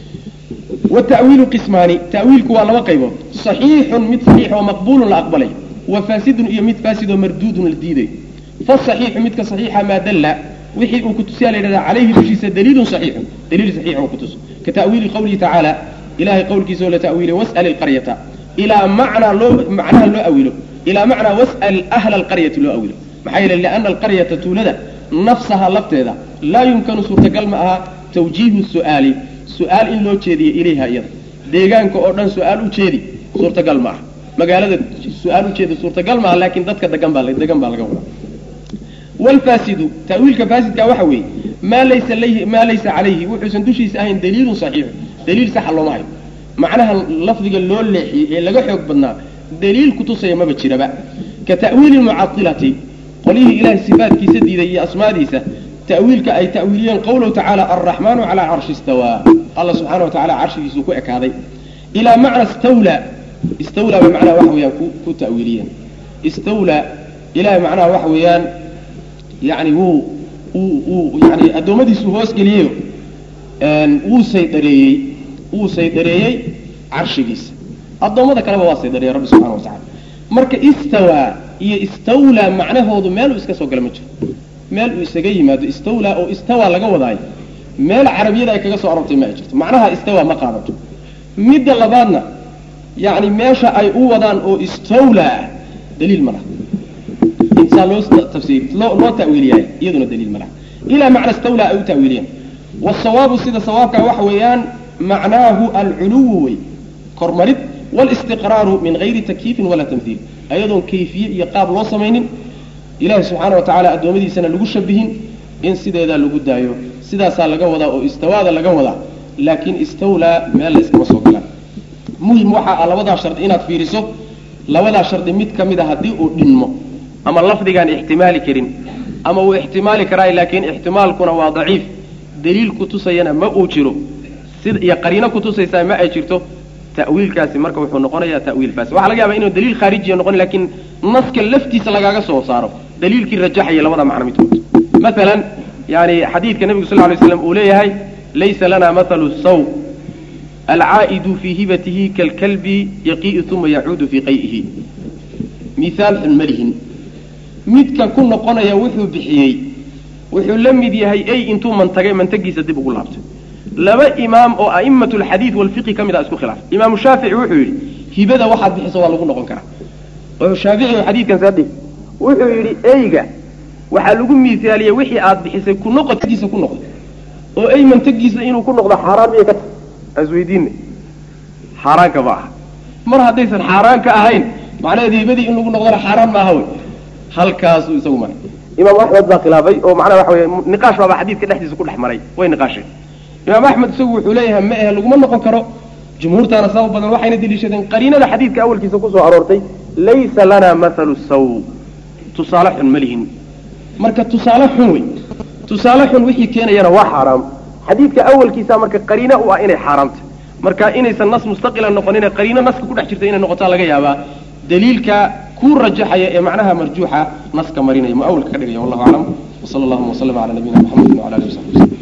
والتأويل قسمان تأويلك waa laba qaybood صحيح mid صحيح oo مقبول la aqbalay وفاسد iyo mid فاسد oo مردود la diiday فالصحيح midka صحيixa ما dل wixii uu kutusiya la yidhahda calayhi dushiisa daliilu صaxiixun daliil saxiix oo kutus ka ta'wiili qawlihi tacaala ilahay qowlkiisa oo la ta'wiilay was'al ilqaryata ilaa macnaa loo macnaha loo awilo ilaa macnaa was'al ahla alqaryati loo awilo maxaa yeele lianna alqaryata tuulada nafsaha lafteeda laa yumkanu suurtagal ma aha tawjiihu su'aali su-aal in loo jeediyo ilayha iyada deegaanka oo dhan su-aal u jeedi suurtagal ma aha magaalada su-aal ujeedi suurtagal maaha laakiin dadka degan baa degan baa laga wadaa wlfaasidu ta'wiilka faasidka waxa weeye maa laysa layhi maa laysa calayhi wuxuusan dushiisa ahayn daliilun saxiixu daliil saxa looma hayo macnaha lafdiga loo leexiyey ee laga xoog badnaa daliil kutusaya maba jiraba ka ta'wiili mucailati qolihii ilahay sifaatkiisa diiday iyo asmaadiisa ta'wiilka ay ta'wiiliyeen qawluhu tacaala alraxmaanu calaa carshi istawaa alla subxaana wa tacala carshigiisuu ku ekaaday ilaa macna istawla istawla bay macnaha waxa weeyaan ku ku ta'wiiliyeen istawla ilahay macnaha waxa weeyaan yani wuu wuu wuu yani addoommadiisu hoos geliyeyo wuu saydareeyey wuu saydareeyey carshigiisa addoommada kaleba waa saydareeyey rabbi subxana wa tacala marka istawaa iyo istawla macnahoodu meel uu iska soo gala ma jiro meel uu isaga yimaado istawla oo istawa laga wadaayo meel carabiyada ay kaga soo arortay ma ay jirto macnaha istawa ma qaadato midda labaadna yani meesha ay u wadaan oo istawla ah daliil ma laha insaa loo tafsiir loo loo ta'wiiliyaay iyaduna daliil ma laha ilaa macna istawla ay u ta'wiiliyeen wasawaabu sida sawaabka waxa weeyaan macnaahu alculuwu wey kormarid walistiqraaru min gayri takyiifin walaa tamhiil ayadoon kayfiye iyo qaab loo samaynin ilahi subxaana wa tacaala addoommadiisana lagu shabihin in sideedaa lagu daayo sidaasaa laga wadaa oo istawaada laga wadaa laakiin istawlaa meel la iskama soo galaan muhim waxa ah labadaa shardi inaad fiiriso labadaa shardi mid ka mid a haddii uu dhinmo ama lafdigaan ixtimaali karin ama uu ixtimaali karaay laakiin ixtimaalkuna waa daciif daliil kutusayana ma uu jiro sida iyo qariino kutusaysaa ma ay jirto ta'wiilkaasi marka wuxuu noqonayaa ta'wiil faasi waxa laga yaaba inuu daliil khaarijiya noqon laakiin naska laftiisa lagaaga soo saaro daliilkii rajaxaya labada macno midkood maalan yani xadiidka nebigu sal ly slam uu leeyahay laysa lana mathalu saw alcaa'idu fii hibatihi kalkalbi yaqii'u uma yacuudu fii qay'ihi mihaal xun malihin midka ku noqonaya wuxuu bixiyey wuxuu la mid yahay ey intuu mantagay mantagiisa dib ugu laabtay laba imaam oo a'immat alxadiid walfiqi ka mid a isku khilaafay imaamu shaafici wuxuu yidhi hibada waxaad bixiso waa lagu noqon karaa oo shaafici oo xadiidkan saa dhig wuxuu yidhi eyga waxaa lagu miisaaliyey wixii aad bixisay ku noqodkiisa ku noqdo oo ey mantagiisa inuu ku noqdo xaaraan miyay ka tahay asweydiinna xaaraanka ma aha mar haddaysan xaaraan ka ahayn macnaheed hibadii in lagu noqdona xaaraan maaha wey halkaasuu isagu maray imaam axmed baa khilaafay oo macnaha waxa weye niqaash baaba xadiidka dhexdiisa ku dhex maray way niqaasheen imaam axmed isagu wuxuu leeyahay ma ahe laguma noqon karo jumhuurtaana sabab badan waxayna deliishadeen qariinada xadiidka awalkiisa kusoo aroortay laysa lana mathalu saw tusaale xun ma lihin marka tusaale xun wey tusaale xun wixii keenayana waa xaaraam xadiidka awalkiisa marka qariino u ah inay xaaraamta marka inaysan nas mustaqila noqonine qariino naska ku dhex jirta inay noqotaa laga yaabaa daliilka kuu rajaxaya ee macnaha marjuuxa naska marinaya muawalka ka dhigaya wallahu aclam wsala allahuma waslama cala nabiyina mxamedi wala alihi wasabi waslm